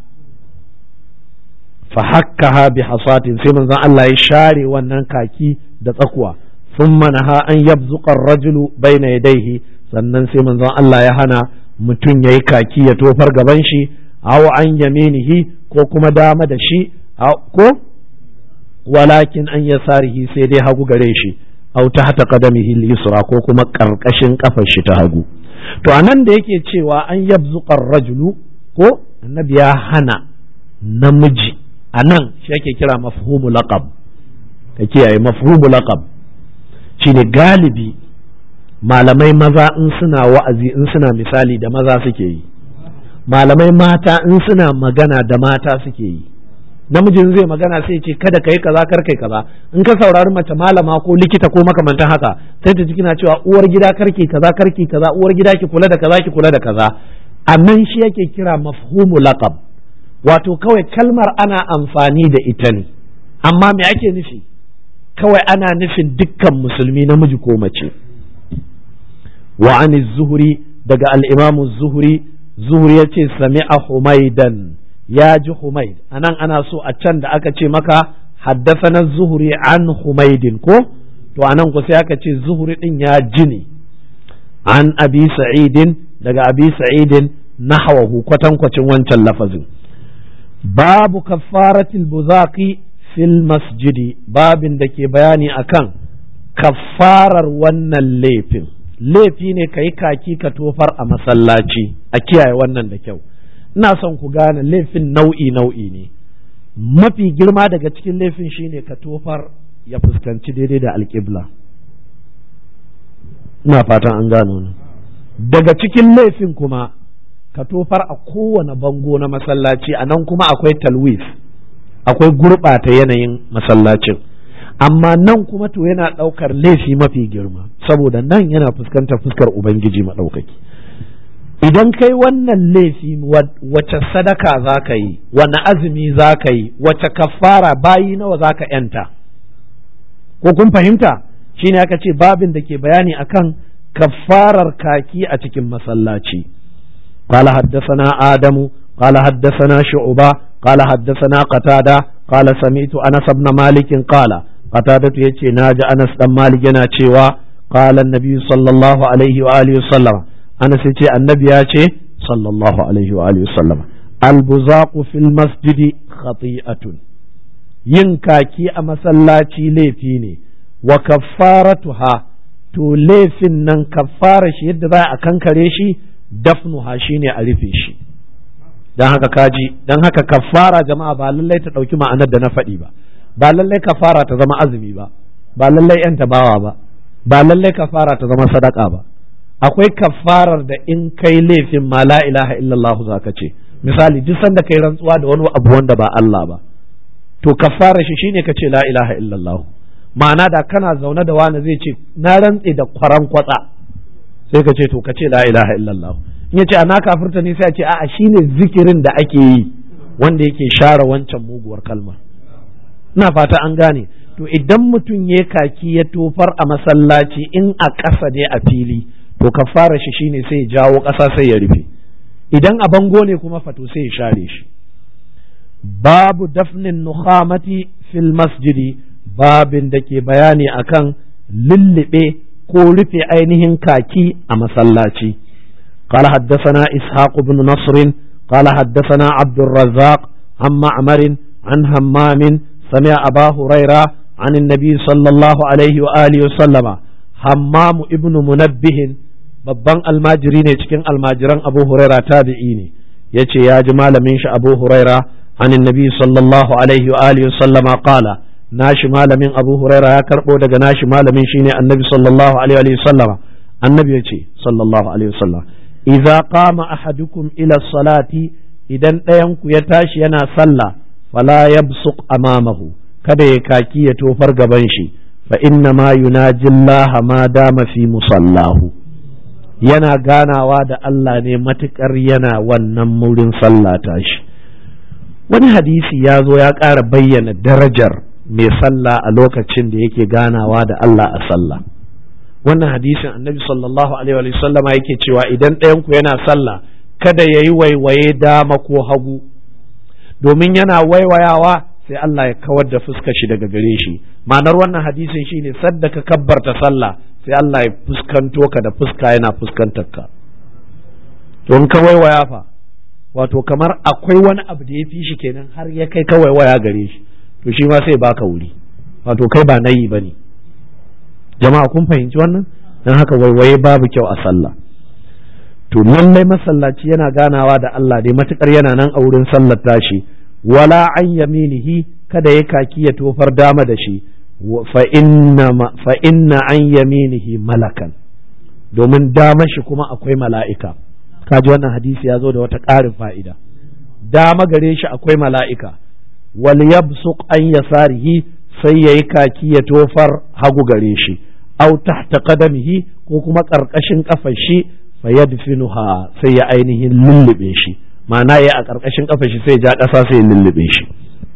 fa hakkaha bi hasatin sai manzon Allah ya share wannan kaki da tsakuwa thumma naha an yabzuqa ar-rajulu bayna yadayhi sannan sai manzon Allah ya hana mutum yayi kaki ya tofar gaban shi aw an yaminihi ko kuma dama da shi ko walakin an yasarihi sai dai hagu gare shi aw tahta qadamihi al-yusra ko kuma karkashin kafar shi ta hagu to anan da yake cewa an yabzuqar rajulu ko annabi ya hana namiji anan shi yake kira mafhumu laqab ka kiyaye mafhumu laqab shine galibi malamai maza in suna wa'azi in suna misali da maza suke yi malamai mata in suna magana da mata suke yi namijin zai magana sai ce kada kai kaza kar kai kaza in ka saurari mace malama ko likita ko makamantan haka sai ta ji kina cewa uwar gida karki kaza karki kaza uwar gida ki kula da kaza ki kula da kaza nan shi yake kira mafhumu laqab wato kawai kalmar ana amfani da ita ne amma me ake nufi kawai ana nufin dukkan musulmi namiji ko mace wa an zuhuri daga al-imam zuhuri zuhuri yace sami'a humaidan ya ji Humaid anan ana so a can da aka ce maka haddasana zuhuri an Humaidin ko to anan ku sai aka ce zuhuri din ya ji ne an abi sa'idin daga abi sa'idin nahwahu kwatankwacin wancan lafazin babu kaffaratil buzaqi fil masjidi babin da ke bayani akan kaffarar wannan laifin laifi ne ka yi kaki ka tofar a masallaci a kiyaye wannan da kyau ina son ku gane laifin nau'i nau'i ne mafi girma daga cikin laifin shine ka tofar ya fuskanci daidai da alƙibla ina fatan an gano ni daga cikin laifin kuma ka tofar a kowane bango na masallaci a nan kuma akwai talwif akwai gurɓata yanayin masallacin amma nan kuma to yana ɗaukar laifi mafi girma saboda nan yana fuskantar fuskar ubangiji maɗaukaki idan kai wannan laifi wace sadaka za ka yi wani azumi za ka yi wace kafara bayi nawa za ka yanta ko kun fahimta shine aka ce babin da ke bayani akan kafarar kaki a cikin masallaci قال حدثنا آدم قال حدثنا شعبة قال حدثنا قتادة قال سمعت أنس بن مالك قال قتادة يتي ناج أنس بن مالك ينا قال النبي صلى الله عليه وآله وسلم ana sai ce annabi ya ce sallallahu alaihi wa alihi sallam albuzaqu fil masjidi khati'atun yin kaki a masallaci laifi ne wa kaffaratuha to laifin nan kaffara shi yadda za a kankare shi dafnuha shine a rufe shi dan haka kaji dan haka kaffara jama'a ba lallai ta ɗauki ma'anar da na faɗi ba ba lallai kafara ta zama azumi ba ba lallai yan tabawa ba ba lallai kafara ta zama sadaka ba akwai kafarar da in kai laifin ma la ilaha illallah zaka ce misali duk sanda kai rantsuwa da wani abu wanda ba Allah ba to kafara shi shine ka ce la ilaha illallah ma'ana da kana zaune da wani zai ce na rantse da kwaran kwatsa sai ka ce to ka ce la ilaha illallah in ya ce ana kafirta ne sai a ce a'a shine zikirin da ake yi wanda yake share wancan muguwar kalmar ina fata an gane to idan mutum ya kaki ya tofar a masallaci in a ƙasa ne a fili to kafara shi shine sai ya jawo ƙasa sai ya rufe idan a bango ne kuma fato sai ya share shi babu dafnin nukhamati fil masjidi babin da ke bayani akan lullube ko rufe ainihin kaki a masallaci قال حدثنا إسحاق بن نصر قال حدثنا عبد الرزاق عن معمر عن همام سمع أبا هريرة عن النبي صلى الله عليه وآله وسلم همام ابن منبه babban almajiri ne cikin almajiran abu huraira tabi'i ne ya ce ya ji malamin shi abu huraira anin nabi sallallahu alaihi wa alihi sallama qala nashi malamin abu huraira ya karbo daga nashi malamin shine annabi sallallahu alaihi wa sallama annabi ya ce sallallahu alaihi wa sallam idza qama ahadukum ila salati idan ɗayan ku ya tashi yana sallah fala yabsuq amamahu kada ya kaki ya tofar gaban shi fa inna ma yunaji Allah ma dama fi musallahu yana ganawa da Allah ne matukar yana wannan murin sallah tashi wani hadisi ya zo ya ƙara bayyana darajar mai sallah a lokacin da yake ganawa da Allah a sallah wannan hadisin annabi sallallahu alaihi wa sallama yake cewa idan ɗayanku yana sallah kada ya yi waiwaye dama ko hagu domin yana waiwayawa sai Allah ya kawar da fuskar shi daga gare shi ma'anar wannan hadisin shine sadda ka kabbarta sallah sai Allah ya fuskanto ka da fuska yana fuskantar ka don ka waiwaya fa wato kamar akwai wani abu da ya fi shi kenan har ya kai ka waiwaya gare shi to shi ma sai baka wuri wato kai ba nayi bane jama'a kun fahimci wannan dan haka waiwaye babu kyau a sallah to lallai masallaci yana ganawa da Allah dai matukar yana nan a wurin sallar tashi wala an yaminihi kada ya kaki ya tofar dama da shi fa inna an yaminihi malakan domin dama shi kuma akwai mala'ika kaji wannan hadisi ya zo da wata ƙarin fa'ida dama gare shi akwai mala'ika wal yabsuq an yasarihi sai yayi kaki ya tofar hagu gare shi au tahta qadamihi ko kuma ƙarƙashin kafar shi fa yadfinuha sai ya ainihin lullube shi ma'ana ya a ƙarƙashin kafar shi sai ja ƙasa sai ya lullube shi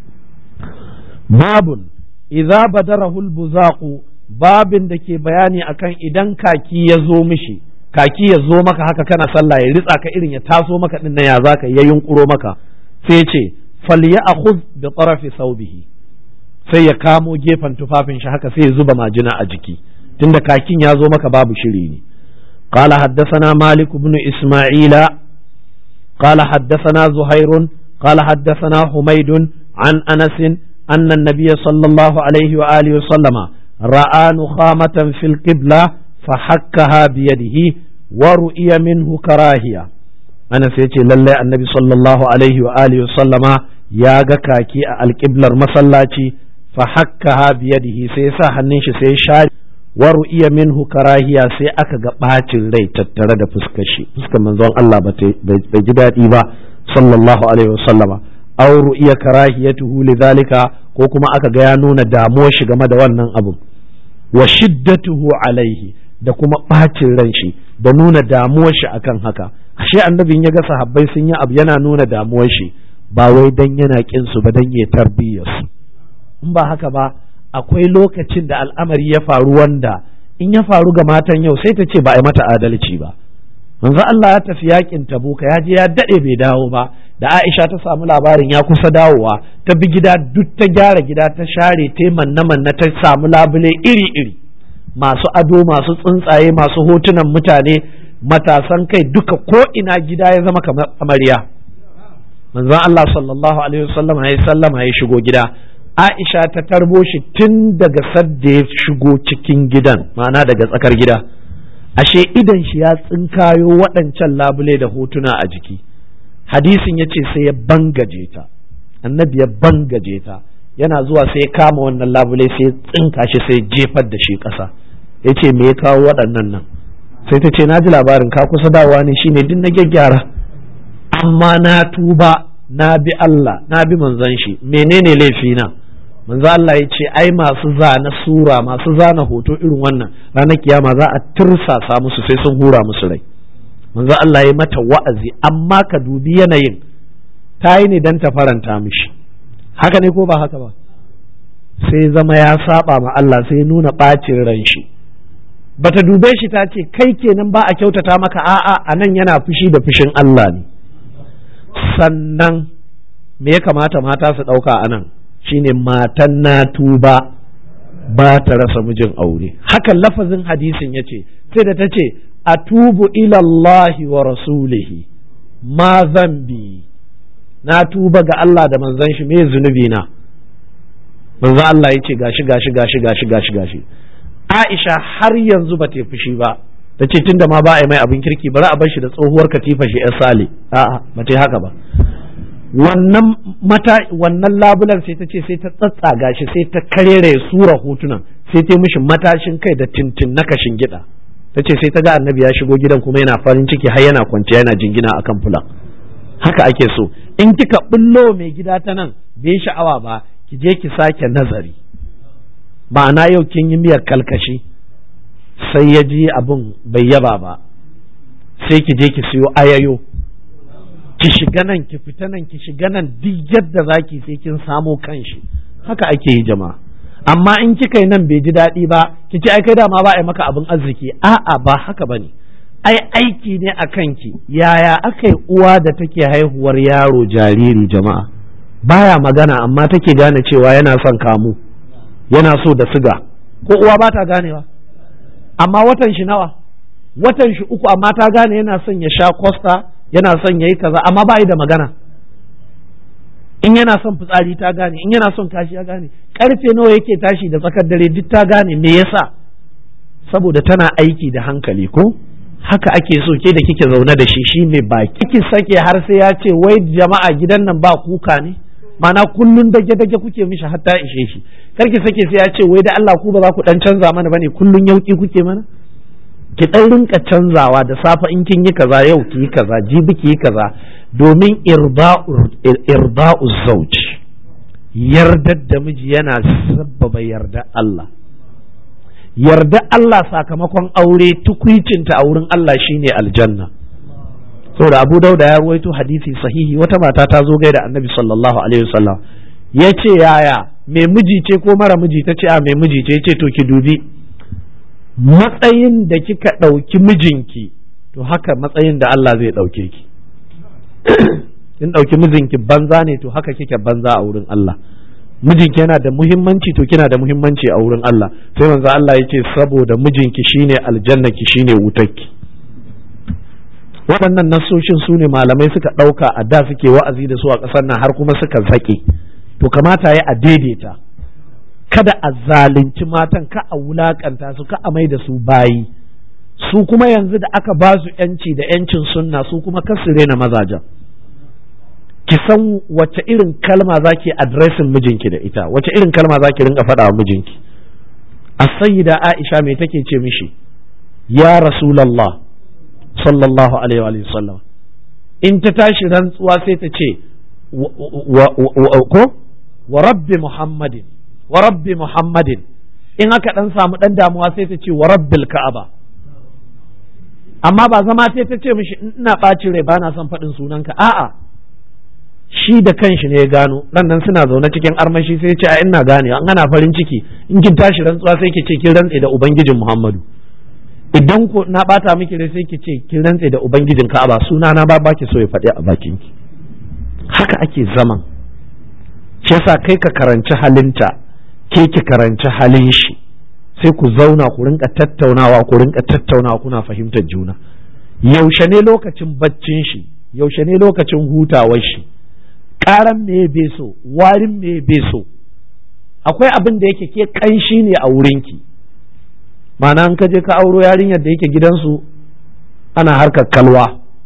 babun idza badarahu albuzaqu babin da ke bayani akan idan kaki ya zo mishi kaki ya zo maka haka kana sallah ya ritsa ka irin ya taso maka din ya zaka ya yunkuro maka sai ce falyakhudh bi tarafi thawbihi sai ya kamo gefen tufafin shi haka sai ya zuba majina a jiki tunda kakin ya zo maka babu shiri ne قال حدثنا مالك بن إسماعيل قال حدثنا زهير قال حدثنا حميد عن أنس أن النبي صلى الله عليه وآله وسلم رأى نخامة في القبلة فحكها بيده ورؤي منه كراهية أنا سيتي لله النبي صلى الله عليه وآله وسلم يا كاكي القبلة مسلاتي فحكها بيده سيسا hannun shi sai shari waru iya minhu karahiya sai aka ga bacin rai tattare da fuskar shi fuskar manzon Allah bai ji daɗi ba sallallahu alaihi wasallama aw ru'iya karahiyatuhu lidhalika ko kuma aka ga ya nuna damuwar shi game da wannan abun wa shiddatuhu alaihi da kuma bacin ran shi da nuna damuwar shi akan haka ashe annabin ya ga sahabbai sun yi abu yana nuna damuwar shi ba wai dan yana kin su ba dan ya tarbiyyar su in ba haka ba akwai lokacin da al'amari ya faru wanda in ya faru ga matan yau sai ta ce ba a yi mata adalci ba manzo Allah ya tafi yakin tabuka ya je ya dade bai dawo ba da Aisha ta samu labarin ya kusa dawowa ta bi gida duk ta gyara gida ta share ta manna manna ta samu labule iri iri masu ado masu tsuntsaye masu hotunan mutane matasan kai duka ko ina gida ya zama kamar amarya manzon Allah sallallahu alaihi wasallam ya sallama ya shigo gida Aisha ta tarbo shi tun daga sadda ya shigo cikin gidan ma'ana daga tsakar gida ashe idan shi ya tsinkayo waɗancan labule da hotuna a jiki hadisin ya ce sai ya bangaje ta annabi ya bangaje ta yana zuwa sai ya kama wannan labule sai ya tsinka shi sai jefar da shi ƙasa ya ce me ya kawo waɗannan nan sai ta ce na ji labarin ka kusa dawowa ne shine duk na gyaggyara amma na tuba na bi Allah na bi manzon shi menene laifina manzo Allah ya ce ai masu zana sura masu zana hoto irin wannan ranar kiyama za a tirsasa musu sai sun hura musu rai manzo Allah ya mata wa'azi amma ka dubi yanayin ta yi ne don ta faranta mishi haka ne ko ba haka ba sai zama ya saba ma Allah sai nuna ɓacin ran shi bata dube shi ta ce kai kenan ba a kyautata maka a'a a nan yana fushi da fushin Allah ne sannan me ya kamata mata su ɗauka a nan shine matan na tuba ba ta rasa mijin aure hakan lafazin hadisin ya ce sai da ta ce atubu ilallahi wa rasulihi ma zambi na tuba ga Allah da manzon shi me zunubi na manzo Allah ya ce gashi gashi gashi gashi gashi gashi Aisha har yanzu ba ta fushi ba ta ce tunda ma ba a yi mai abin kirki bari a bar shi da tsohuwar katifa shi ya sale a'a ba ta haka ba wannan mata wannan labulan sai ta ce sai ta tsatsaga shi sai ta karere sura hotunan sai ta mishi matashin kai da tintin na kashin gida ta ce sai ta ga annabi ya shigo gidan kuma yana farin ciki har yana kwanciya yana jingina akan fulan haka ake so in kika bullo mai gida ta nan bai sha'awa ba ki je ki sake nazari ma'ana yau kin yi miyar kalkashi sai ya ji abin bai yaba ba sai ki je ki siyo ayayo ki shiga nan ki fita nan ki shiga nan duk yadda zaki sai kin samo kanshi haka ake yi jama'a amma in kika yi nan bai ji daɗi ba ki ce ai kai dama ba a yi maka abin arziki a'a ba haka bane ai aiki ne a kanki yaya aka yi uwa da take haihuwar yaro jariri jama'a baya magana amma take gane cewa yana son kamu yana so da siga ko uwa ba ta ganewa amma watan shi nawa watan shi uku amma ta gane yana son ya sha costa yana son ya yi kaza amma ba da magana in yana son fitsari ta gane in yana son kashi ya gane karfe nawa yake tashi da tsakar dare duk ta gane me yasa saboda tana aiki da hankali ko haka ake so ke da kike zaune da shi shi mai baki kike sake har sai ya ce wai jama'a gidan nan ba kuka ne mana kullun dage dage kuke mishi hatta ishe shi kar ki sake sai ya ce wai da Allah ku ba za ku dan canza mana bane kullun yauki kuke mana ki dan rinka canzawa da safa in kin yi kaza yau ki yi kaza jibi ki yi kaza domin irba'u zauj yardar da miji yana sabbaba yarda Allah yarda Allah sakamakon aure tukwicinta a wurin Allah shine aljanna saboda Abu Dauda ya ruwaito hadisi sahihi wata mata ta zo gaida Annabi sallallahu alaihi wasallam ya ce yaya mai miji ce ko mara miji ta ce a mai miji ce ce to ki dubi matsayin da kika ɗauki mijinki to haka matsayin da Allah zai ɗauke ki kin ɗauki mijinki banza ne to haka kike banza a wurin Allah mijinki yana da muhimmanci to kina da muhimmanci a wurin Allah sai manzo Allah ya ce saboda mijinki shine aljannaki shine wutarki waɗannan nasoshin su ne malamai suka ɗauka a da suke wa'azi da su a ƙasar nan har kuma suka zaƙe to kamata ya a daidaita kada a zalunci matan ka a wulakanta su ka a mai da su bayi su kuma yanzu da aka ba su yanci da yancin sunna su kuma kasu rena mazajen ki san wace irin kalma za ki adresin mijinki da ita wace irin kalma za ki rinka faɗa wa mijinki a sayyida aisha mai take ce mishi ya rasulallah sallallahu alaihi wa sallam in ta tashi rantsuwa sai ta ce ko wa rabbi muhammadin wa rabbi muhammadin in aka dan samu dan damuwa sai ta ce wa rabbil ka'aba amma ba zama sai ta ce mishi ina ɓacin rai bana son faɗin sunanka a'a shi da kanshi ne ya gano nan suna zaune cikin armashi sai ce a ina gane an ana farin ciki in kin tashi rantsuwa sai ki ce kin rantse da ubangijin muhammadu idan ko na bata miki rai sai ki ce kin rantse da ubangijin ka'aba suna na ba baki so ya faɗi a bakin ki haka ake zaman shi yasa kai ka karanci halinta ke ki karanci halin shi sai ku zauna ku rinka tattaunawa ku rinka tattaunawa kuna fahimtar juna yaushe ne lokacin baccin shi yaushe ne lokacin hutawar shi ƙaran me bai so warin me bai so akwai abin da yake ke ƙanshi ne a wurinki ma'ana an ka je ka auro yarinyar da yake gidansu ana harkar kalwa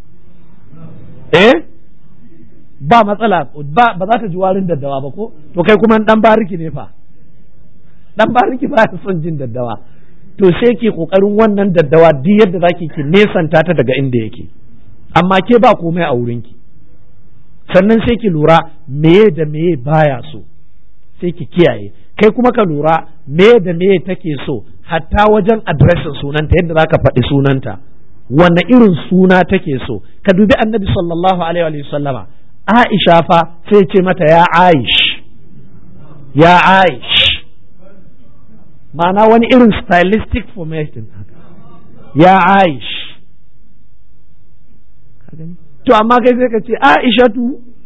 eh ba matsala ba za ta ji warin daddawa ba ko to kai kuma dan bariki ne fa dan bariki ba ya son jin daddawa to sai ke kokarin wannan daddawa duk yadda zaki ki nesanta ta daga inda yake amma ke ba komai a wurinki sannan sai ki lura meye da meye baya so sai ki kiyaye kai kuma ka lura meye da meye take so hatta wajen adireshin sunanta yadda zaka faɗi sunanta wanne irin suna take so ka dubi annabi sallallahu alaihi wa sallama Aisha fa sai ce mata ya Aish ya Aish ma'ana wani irin stylistic formation ya Aish to amma kai sai ka ce Aishatu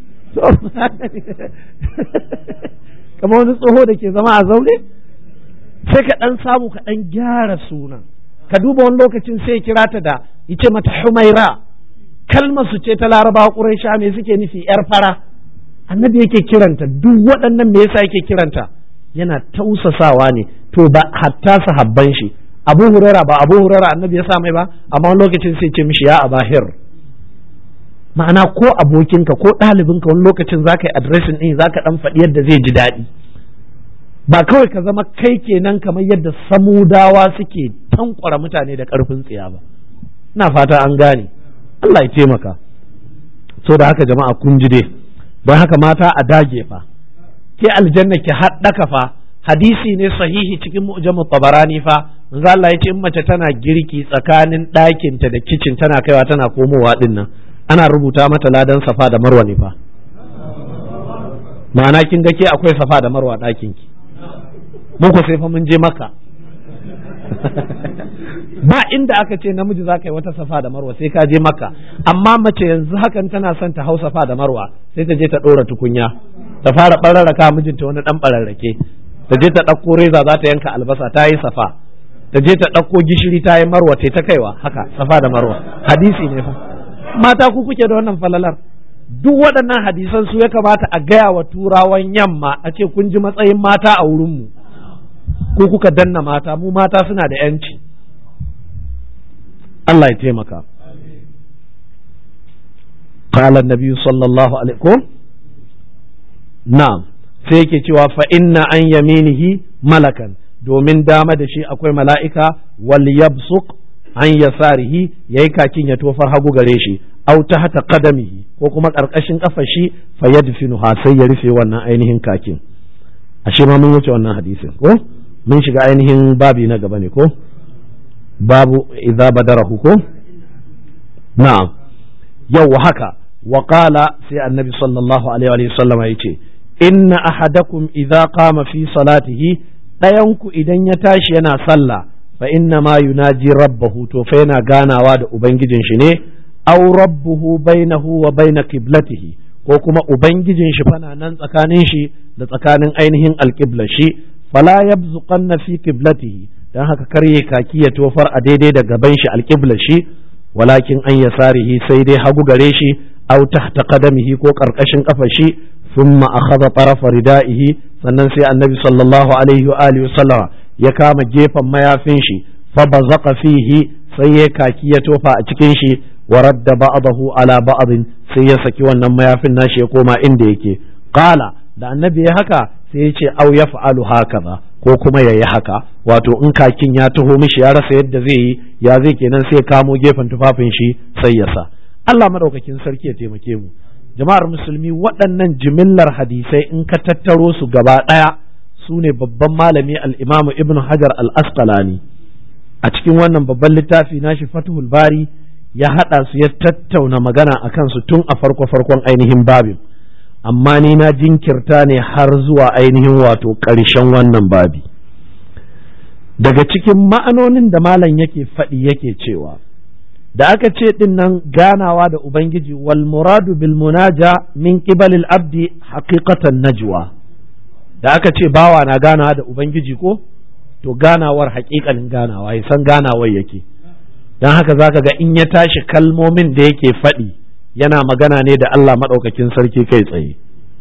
kamar wani tsoho da ke zama a zaune sai ka ɗan samu ka ɗan gyara sunan ka duba wani lokacin sai kira ta da yace mata Humaira kalmar su ce ta larabawa ƙuraisha me suke nufi yar fara annabi yake kiranta duk waɗannan me yasa yake kiranta yana tausasawa ne to ba hatta sahabban shi abu hurara ba abu hurara annabi ya sa mai ba amma wani lokacin sai ce mishi ya abahir ma'ana ko abokinka ko ɗalibinka wani lokacin za ka yi adireshin ɗin za ka ɗan faɗi yadda zai ji daɗi ba kawai ka zama kai kenan kamar yadda samudawa suke tankwara mutane da ƙarfin tsiya ba ina fata an gane Allah ya taimaka so da haka jama'a kun ji dai don haka mata a dage fa ke aljanna ki haɗaka fa hadisi ne sahihi cikin mu'jamu tabarani fa manzo Allah ya ce in mace tana girki tsakanin ɗakinta da kicin tana kaiwa tana komowa din nan ana rubuta mata ladan safa da marwa ne fa ma'ana kin ga ke akwai safa da marwa ɗakin ki mun ko sai fa mun je maka ba inda aka ce namiji za ka yi wata safa da marwa sai ka je maka amma mace yanzu hakan tana son ta hau safa da marwa sai ta je ta ɗora tukunya ta fara ɓararraka mijinta wani ɗan ɓararrake ta je ta ɗauko reza za ta yanka albasa ta yi safa ta je ta ɗauko gishiri ta yi marwa ta kaiwa haka safa da marwa hadisi ne fa mata ku kuke da wannan falalar duk waɗannan hadisan su ya kamata a gaya wa turawan yamma a ce kun ji matsayin mata a wurinmu ko kuka danna mata mu mata suna da yanci Allah ya taimaka قال النبي صلى الله عليه وسلم نعم sai yake cewa fa inna an yaminihi malakan domin dama da shi akwai mala'ika wal yabsuq an yasarihi yayi kakin ya tofar hagu gare shi aw tahta qadamihi ko kuma karkashin kafar shi fa yadfinuha sai ya rufe wannan ainihin kakin ashe ma mun wuce wannan hadisin ko mun shiga ainihin babi na gaba ne ko babu idza badarahu ko na'am yau haka wa qala sai annabi sallallahu alaihi wa sallam yace inna ahadakum idza qama fi salatihi ɗayanku idan ya tashi yana sallah fa inna ma yunaji rabbahu to fa yana ganawa da ubangijin shi ne aw rabbuhu bainahu wa baina qiblatihi ko kuma ubangijin shi fana nan tsakanin shi da tsakanin ainihin alqiblar shi fala yabzuqanna fi qiblatihi dan haka karye kaki ya tofar a daidai da gaban shi alqiblar shi walakin an yasarihi sai dai hagu gare shi aw tahta qadamihi ko karkashin kafar shi thumma akhadha tarafa ridaihi sannan sai annabi sallallahu alaihi wa alihi sallama ya kama gefen mayafin shi fa bazaqa fihi sai ya kaki ya tofa a cikin shi wa radda ba'dahu ala ba'din sai ya saki wannan mayafin nashi ya koma inda yake qala da annabi ya haka sai ya ce au yaf'alu hakaza ko kuma yayi haka wato in kakin ya taho mishi ya rasa yadda zai yi ya zai kenan sai kamo gefen tufafin shi sai ya sa Allah madaukakin sarki ya taimake mu jama'ar musulmi waɗannan jimillar hadisai in ka tattaro su gaba ɗaya su ne babban malami al'imamu ibn hajar al-asqalani a cikin wannan babban littafi nashi fatuhul bari ya haɗa su ya tattauna magana a kansu tun a farko farkon ainihin babin amma ni na jinkirta ne har zuwa ainihin wato ƙarshen wannan babi daga cikin ma'anonin da malam yake faɗi yake cewa da aka ce din nan ganawa da Ubangiji wal muradu bil munaja min qibalil abdi haqiqatan najwa da aka ce bawa na ganawa da Ubangiji ko to ganawar haƙiƙanin ganawa ya san ganawar yake don haka zaka ga in ya tashi kalmomin da yake faɗi yana magana ne da Allah maɗaukakin sarki kai tsaye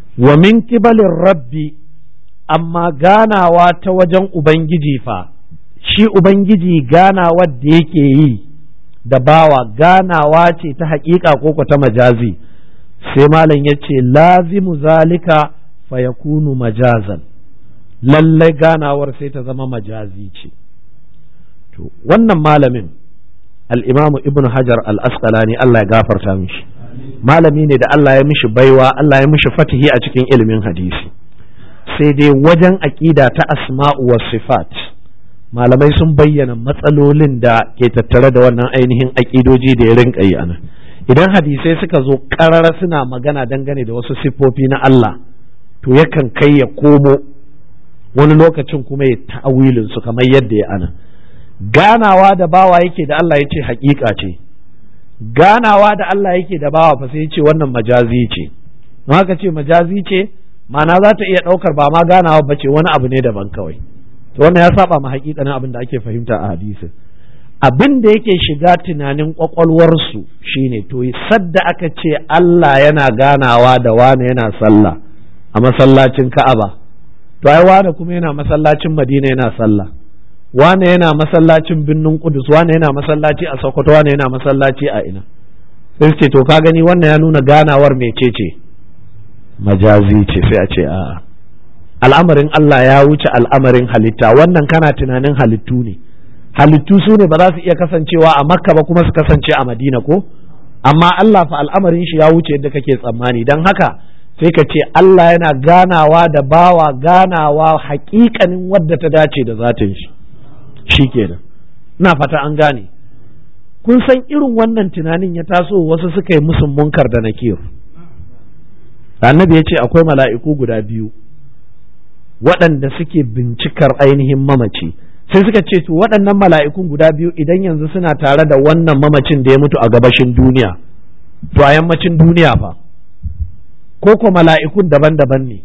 wa min kibalin rabbi amma ganawa ta wajen ubangiji fa shi ubangiji ganawa da yake yi da bawa ganawa ce ta haƙiƙa ko ta majazi sai malam ya ce lazimu zalika fa yakunu majazan lallai ganawar sai ta zama majazi ce to wannan malamin al'imamu ibn hajar al-asqalani Allah ya gafarta mishi malami ne da Allah ya mishi baiwa Allah ya mishi fatihi a cikin ilimin hadisi sai dai wajen aƙida ta asma'u wa sifat malamai sun bayyana matsalolin da ke tattare da wannan ainihin aƙidoji da ya rinka yi anan idan hadisai suka zo ƙarara suna magana dangane da wasu siffofi na Allah to yakan kai ya komo wani lokacin kuma ya ta'awilin su kamar yadda ya ana ganawa da bawa yake da Allah ya ce haƙiƙa ce ganawa da Allah yake da bawa fa sai ya ce wannan majazi ce haka ce majazi ce ma'ana za ta iya ɗaukar ba ma ganawa ba ce wani abu ne daban kawai to wannan ya saba ma haƙiƙanin abin da ake fahimta a hadisin abin da yake shiga tunanin ƙwaƙwalwarsu shine to sadda aka ce Allah yana ganawa da wane yana sallah a masallacin Ka'aba to ai wane kuma yana masallacin Madina yana sallah wane yana masallacin Birnin Kudus wane yana masallaci a Sokoto wane yana masallaci a ina sai ce to ka gani wannan ya nuna ganawar mecece majazi ce sai a ce a'a al'amarin Allah ya wuce al'amarin halitta wannan kana tunanin halittu ne halittu su ne ba za su iya kasancewa a makka ba kuma su kasance a madina ko amma Allah fa al'amarin shi ya wuce yadda kake tsammani don haka sai ka ce Allah yana ganawa da bawa ganawa hakikanin wadda ta dace da zatin shi shi kenan ina fata an gane kun san irin wannan tunanin ya taso wasu suka yi musun munkar da nakir annabi ya ce akwai mala'iku guda biyu waɗanda suke bincikar ainihin mamaci sai suka ce to waɗannan mala'ikun guda biyu idan yanzu suna tare da wannan mamacin da ya mutu a gabashin duniya to a yammacin duniya fa ko ko mala'ikun daban-daban ne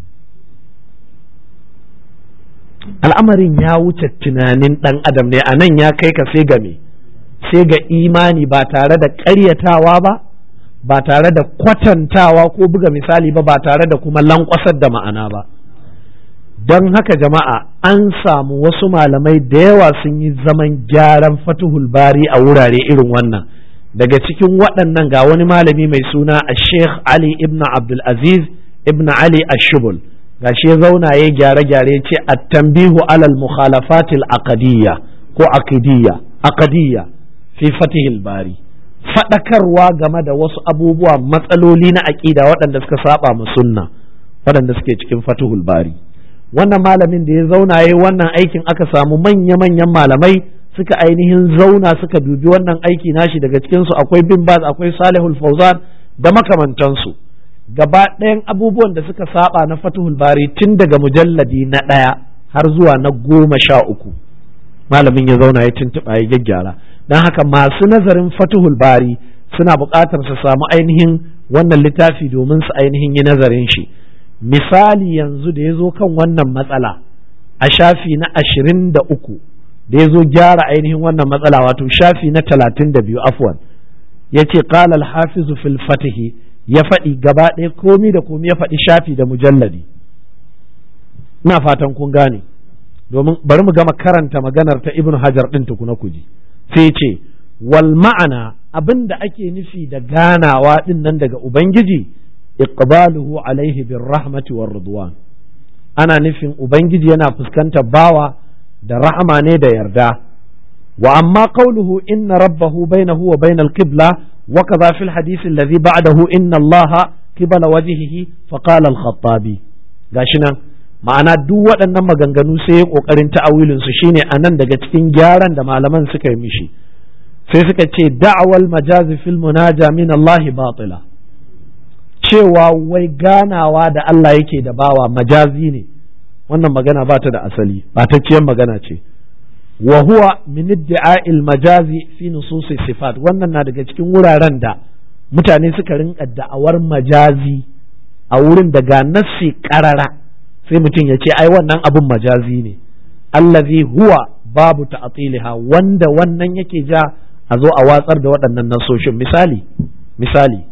al'amarin ya wuce tunanin ɗan adam ne a nan ya kai ka sai ga me sai ga imani ba tare da ƙaryatawa ba ba tare da kwatantawa ko buga misali ba ba tare da kuma lankwasar da ma'ana ba don haka jama'a an samu wasu malamai da yawa sun yi zaman gyaran fatuhul bari a wurare irin wannan daga cikin waɗannan ga wani malami mai suna a sheikh ali ibn abdulaziz ibn ali ashubul ga shi ya zauna ya gyare-gyare ce a tambihu alal mukhalafatil aqadiyya ko aqidiyya aqadiyya fi fatihil bari faɗakarwa game da wasu abubuwa matsaloli na aƙida waɗanda suka saba mu sunna waɗanda suke cikin fatihul bari wannan malamin da ya zauna ya wannan aikin aka samu manya-manyan malamai suka ainihin zauna suka dubi wannan aiki nashi daga cikinsu akwai bin baz akwai salihul fauzan da makamantansu gaba ɗayan abubuwan da suka saba na fatuhul bari tun daga mujalladi na ɗaya har zuwa na goma sha uku malamin ya zauna ya tuntuɓa ya gyaggyara don haka masu nazarin fatuhul bari suna buƙatar su samu ainihin wannan littafi domin su ainihin yi nazarin shi misali yanzu da ya zo kan wannan matsala a shafi na ashirin da uku da ya zo gyara ainihin wannan matsala wato shafi na talatin da biyu afwan ya ce qala hafizu fil fatihi ya faɗi gaba ɗaya komi da komi ya faɗi shafi da mujalladi ina fatan kun gane domin bari mu gama karanta maganar ta ibn hajar ɗin tukuna kuji sai ce wal ma'ana abin da ake nufi da ganawa ɗin nan daga ubangiji iqbaluhu alaihi bir rahmati war ridwan ana nufin ubangiji yana fuskantar bawa da rahama ne da yarda wa amma qawluhu inna rabbahu bainahu wa bainal qibla wa kadha fil hadith alladhi ba'dahu inna allaha qibala wajhihi fa qala al-khattabi gashi nan ma'ana duk waɗannan maganganu sai ya kokarin ta'awilin su shine anan daga cikin gyaran da malaman suka yi mishi sai suka ce da'awal majazi fil munaja min Allah batila cewa wai ganawa da Allah yake da bawa majazi ne wannan magana ba ta da asali batacciyar magana ce wa huwa min iddi'a'il majazi fi nususi sifat wannan na daga cikin wuraren da mutane suka rinka da'awar majazi a wurin daga nassi karara sai mutum ya ce ai wannan abun majazi ne allazi huwa babu ta'tiliha wanda wannan yake ja a zo a watsar da waɗannan nasoshin misali misali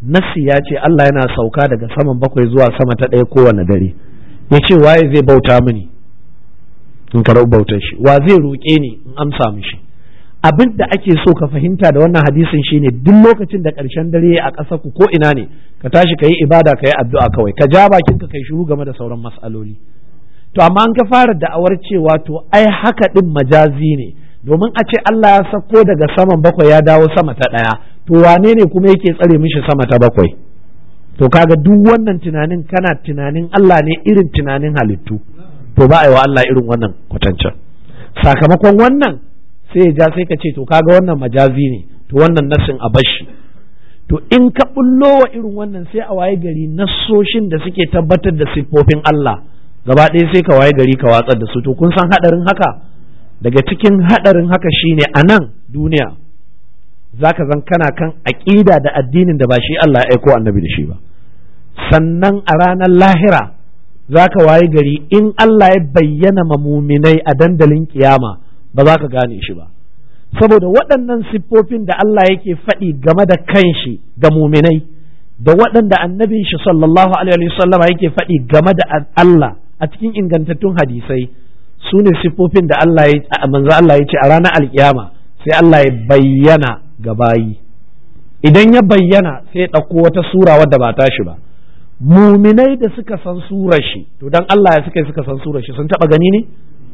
nassi ya ce Allah yana sauka daga saman bakwai zuwa sama ta ɗaya kowane dare ya ce waye zai bauta mini in karɓi bautar shi wa zai roƙe ni in amsa mishi abin da ake so ka fahimta da wannan hadisin shine duk lokacin da ƙarshen dare a ƙasa ku ko ina ne ka tashi ka yi ibada ka yi addu'a kawai ka ja bakin ka kai shiru game da sauran mas'aloli to amma an ka fara da'awar cewa to ai haka din majazi ne domin a ce Allah ya sako daga saman bakwai ya dawo sama ta ɗaya to wane ne kuma yake tsare mishi sama ta bakwai to kaga duk wannan tunanin kana tunanin Allah ne irin tunanin halittu to ba a yi wa Allah irin wannan kwatancin sakamakon wannan sai ya ja sai ka ce to kaga wannan majazi ne to wannan nassin a bashi to in ka bullo wa irin wannan sai a waye gari nassoshin da suke tabbatar da siffofin Allah gaba ɗaya sai ka waye gari ka watsar da su to kun san haɗarin haka daga cikin haɗarin haka shine a nan duniya zaka zan kana kan aƙida da addinin da ba shi Allah ya aiko annabi da shi ba sannan a ranar lahira za ka waye gari in Allah ya bayyana mamuminai a dandalin kiyama ba za ka gane shi ba saboda waɗannan siffofin da Allah yake faɗi game da kanshi ga muminai da waɗanda annabin shi sallallahu alaihi wasallama yake faɗi game da Allah a cikin ingantattun hadisai su ne siffofin da Allah ya manzo Allah ya ce a ranar alkiyama sai Allah ya bayyana ga bayi idan ya bayyana sai ya ɗauko wata sura wadda ba tashi ba muminai da suka san surar shi to dan Allah ya suka suka san surar shi sun taba gani ne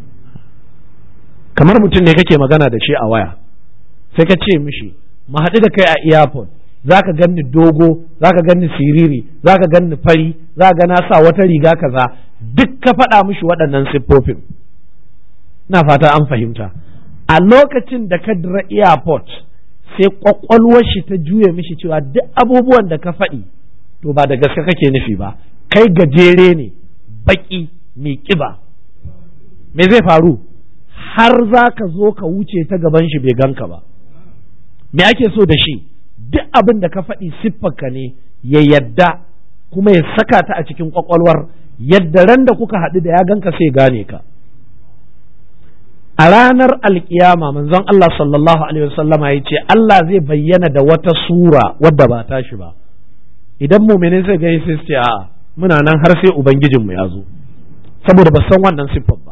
kamar mutum ne kake magana da shi a waya sai ka ce mishi mu haɗu da kai a airport zaka ganni dogo zaka ganni siriri zaka ganni fari zaka ga na sa wata riga kaza duk ka faɗa mishi waɗannan siffofin na fata an fahimta a lokacin da ka dira airport sai kwakwalwar shi ta juye mishi cewa duk abubuwan da ka faɗi to ba da gaske kake nufi ba kai gajere ne baki mai kiba me zai faru har za ka zo ka wuce ta gaban shi bai ganka ba me ake so da shi duk abin da ka faɗi siffarka ne ya yadda kuma ya saka ta a cikin kwakwalwar yadda ran da kuka haɗu da ya ganka sai gane ka a ranar alkiyama manzon Allah sallallahu alaihi wasallama ya ce Allah zai bayyana da wata sura wadda ba tashi ba idan muminin sai gani sai ce a'a muna nan har sai ubangijinmu ya zo saboda ba san wannan siffar ba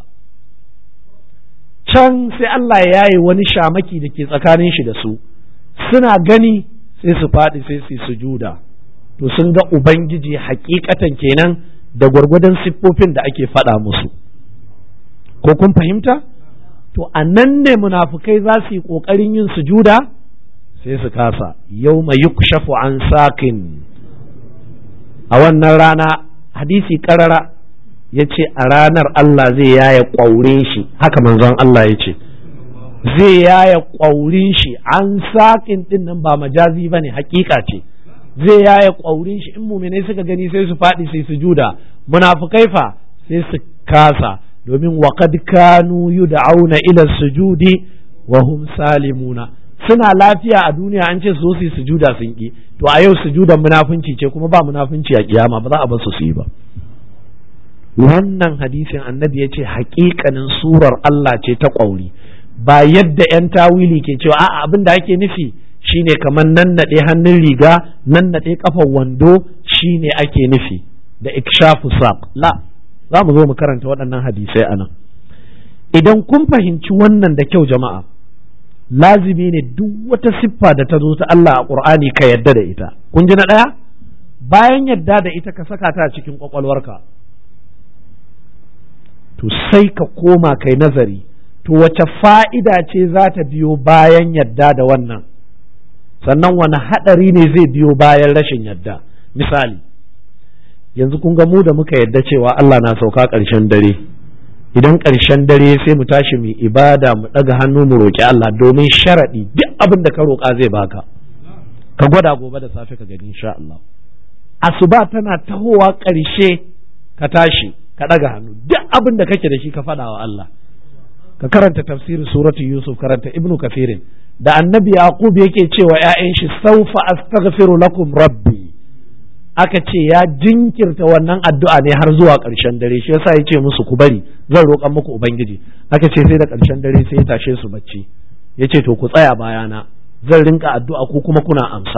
can sai Allah ya yi wani shamaki da ke tsakanin shi da su suna gani sai su faɗi sai su sujuda to sun ga ubangiji hakikatan kenan da gwargwadon siffofin da ake faɗa musu ko kun fahimta to a nan ne munafukai za su yi ƙoƙarin yin sujuda sai su kasa yau mai yukshafu an sakin a wannan rana hadisi karara ya ce a ranar Allah zai yaya ƙwaurin shi haka manzon Allah ya ce zai yaya ƙwaurin shi an saƙin ɗin nan ba majazi ba ne hakika ce zai yaya ƙwaurin shi in muminai suka gani sai su faɗi sai su juda munafukai fa sai su kasa domin waƙad kanu yud'auna ila sujudi wa hum salimuna suna lafiya a duniya an ce su su sujuda sun ki to a yau sujudan munafunci ce kuma ba munafunci a kiyama ba za a bar su su yi ba wannan hadisin annabi ya ce haƙiƙanin surar Allah ce ta ƙwauri ba yadda 'yan tawili ke cewa a'a abin da ake nufi shine kamar nan naɗe hannun riga nan naɗe kafar wando shine ake nufi da ikshafu saq la za mu zo mu karanta waɗannan hadisai a nan idan kun fahimci wannan da kyau jama'a lazimi ne duk wata siffa da ta zo ta Allah a ƙur'ani ka yadda da ita kun ji na ɗaya bayan yadda da ita ka saka ta a cikin ƙwaƙwalwarka to sai ka koma kai nazari to wace fa'ida ce za ta biyo bayan yadda da wannan sannan wani haɗari ne zai biyo bayan rashin yadda misali yanzu kun ga mu da muka yadda cewa Allah na sauka ƙarshen dare idan ƙarshen dare sai mu tashi mu ibada mu ɗaga hannu mu roƙi Allah domin sharaɗi duk abin da ka roƙa zai baka ka gwada gobe da safe ka gani insha Allah asuba tana tahowa ƙarshe ka tashi ka ɗaga hannu duk abin da kake da shi ka faɗa wa Allah ka karanta tafsirin suratu Yusuf karanta Ibnu Kafirin da annabi Yaqub yake cewa ‘ya'yan shi saufa astaghfiru lakum rabbi aka ce ya jinkirta wannan addu'a ne har zuwa ƙarshen dare shi yasa ya ce musu ku bari zan roƙan muku ubangiji aka ce sai da ƙarshen dare sai ya tashe su bacci ya ce to ku tsaya bayana zan rinka addu'a ko kuma kuna amsa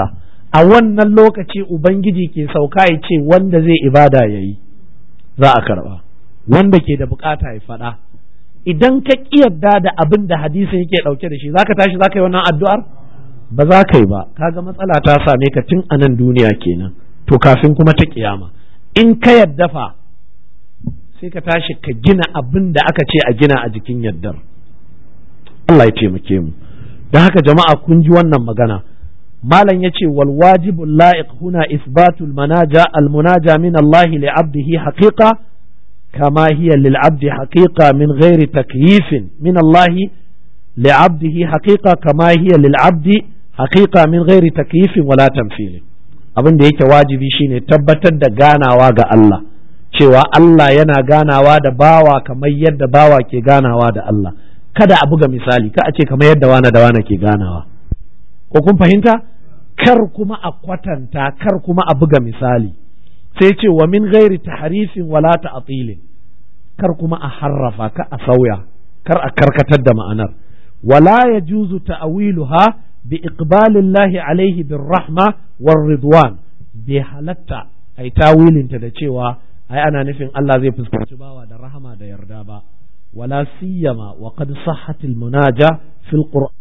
a wannan lokaci ubangiji ke sauka ya ce wanda zai ibada ya yi za a karba wanda ke da bukata ya faɗa idan ka yarda da abin da hadisin yake ɗauke da shi za ka tashi za ka yi wannan addu'ar ba za ka yi ba kaga matsala ta same ka tun a nan duniya kenan to kafin kuma ta kiyama in ka yadda fa sai ka tashi ka gina abin da aka ce a gina a jikin yaddar Allah ya taimake mu don haka jama'a kun ji wannan magana malam ya ce wal wajibu la'iq huna isbatul manaja al munaja min Allah li abdihi haqiqa kama hiya lil abdi haqiqa min ghairi takyifin min Allah li abdihi haqiqa kama hiya lil abdi haqiqa min ghairi takyifin wala tamthil abin da yake wajibi shine tabbatar da ganawa ga Allah cewa Allah yana ganawa da bawa kamar yadda bawa ke ganawa da Allah kada a buga misali ka a ce kamar yadda wana da wana ke ganawa ko kun fahimta kar kuma a kwatanta kar kuma a buga misali sai ce wa min ghairi tahrifin wala ta'tilin kar kuma a harrafa ka a sauya kar a karkatar da ma'anar wala yajuzu ta'wiluha bi iqbalillahi alaihi bir rahma war ridwan bai halatta ai tawilinta da cewa ai ana nufin Allah zai fuskanci bawa da rahama da yarda ba wala siyama wa qad sahhat al munaja fil qur'an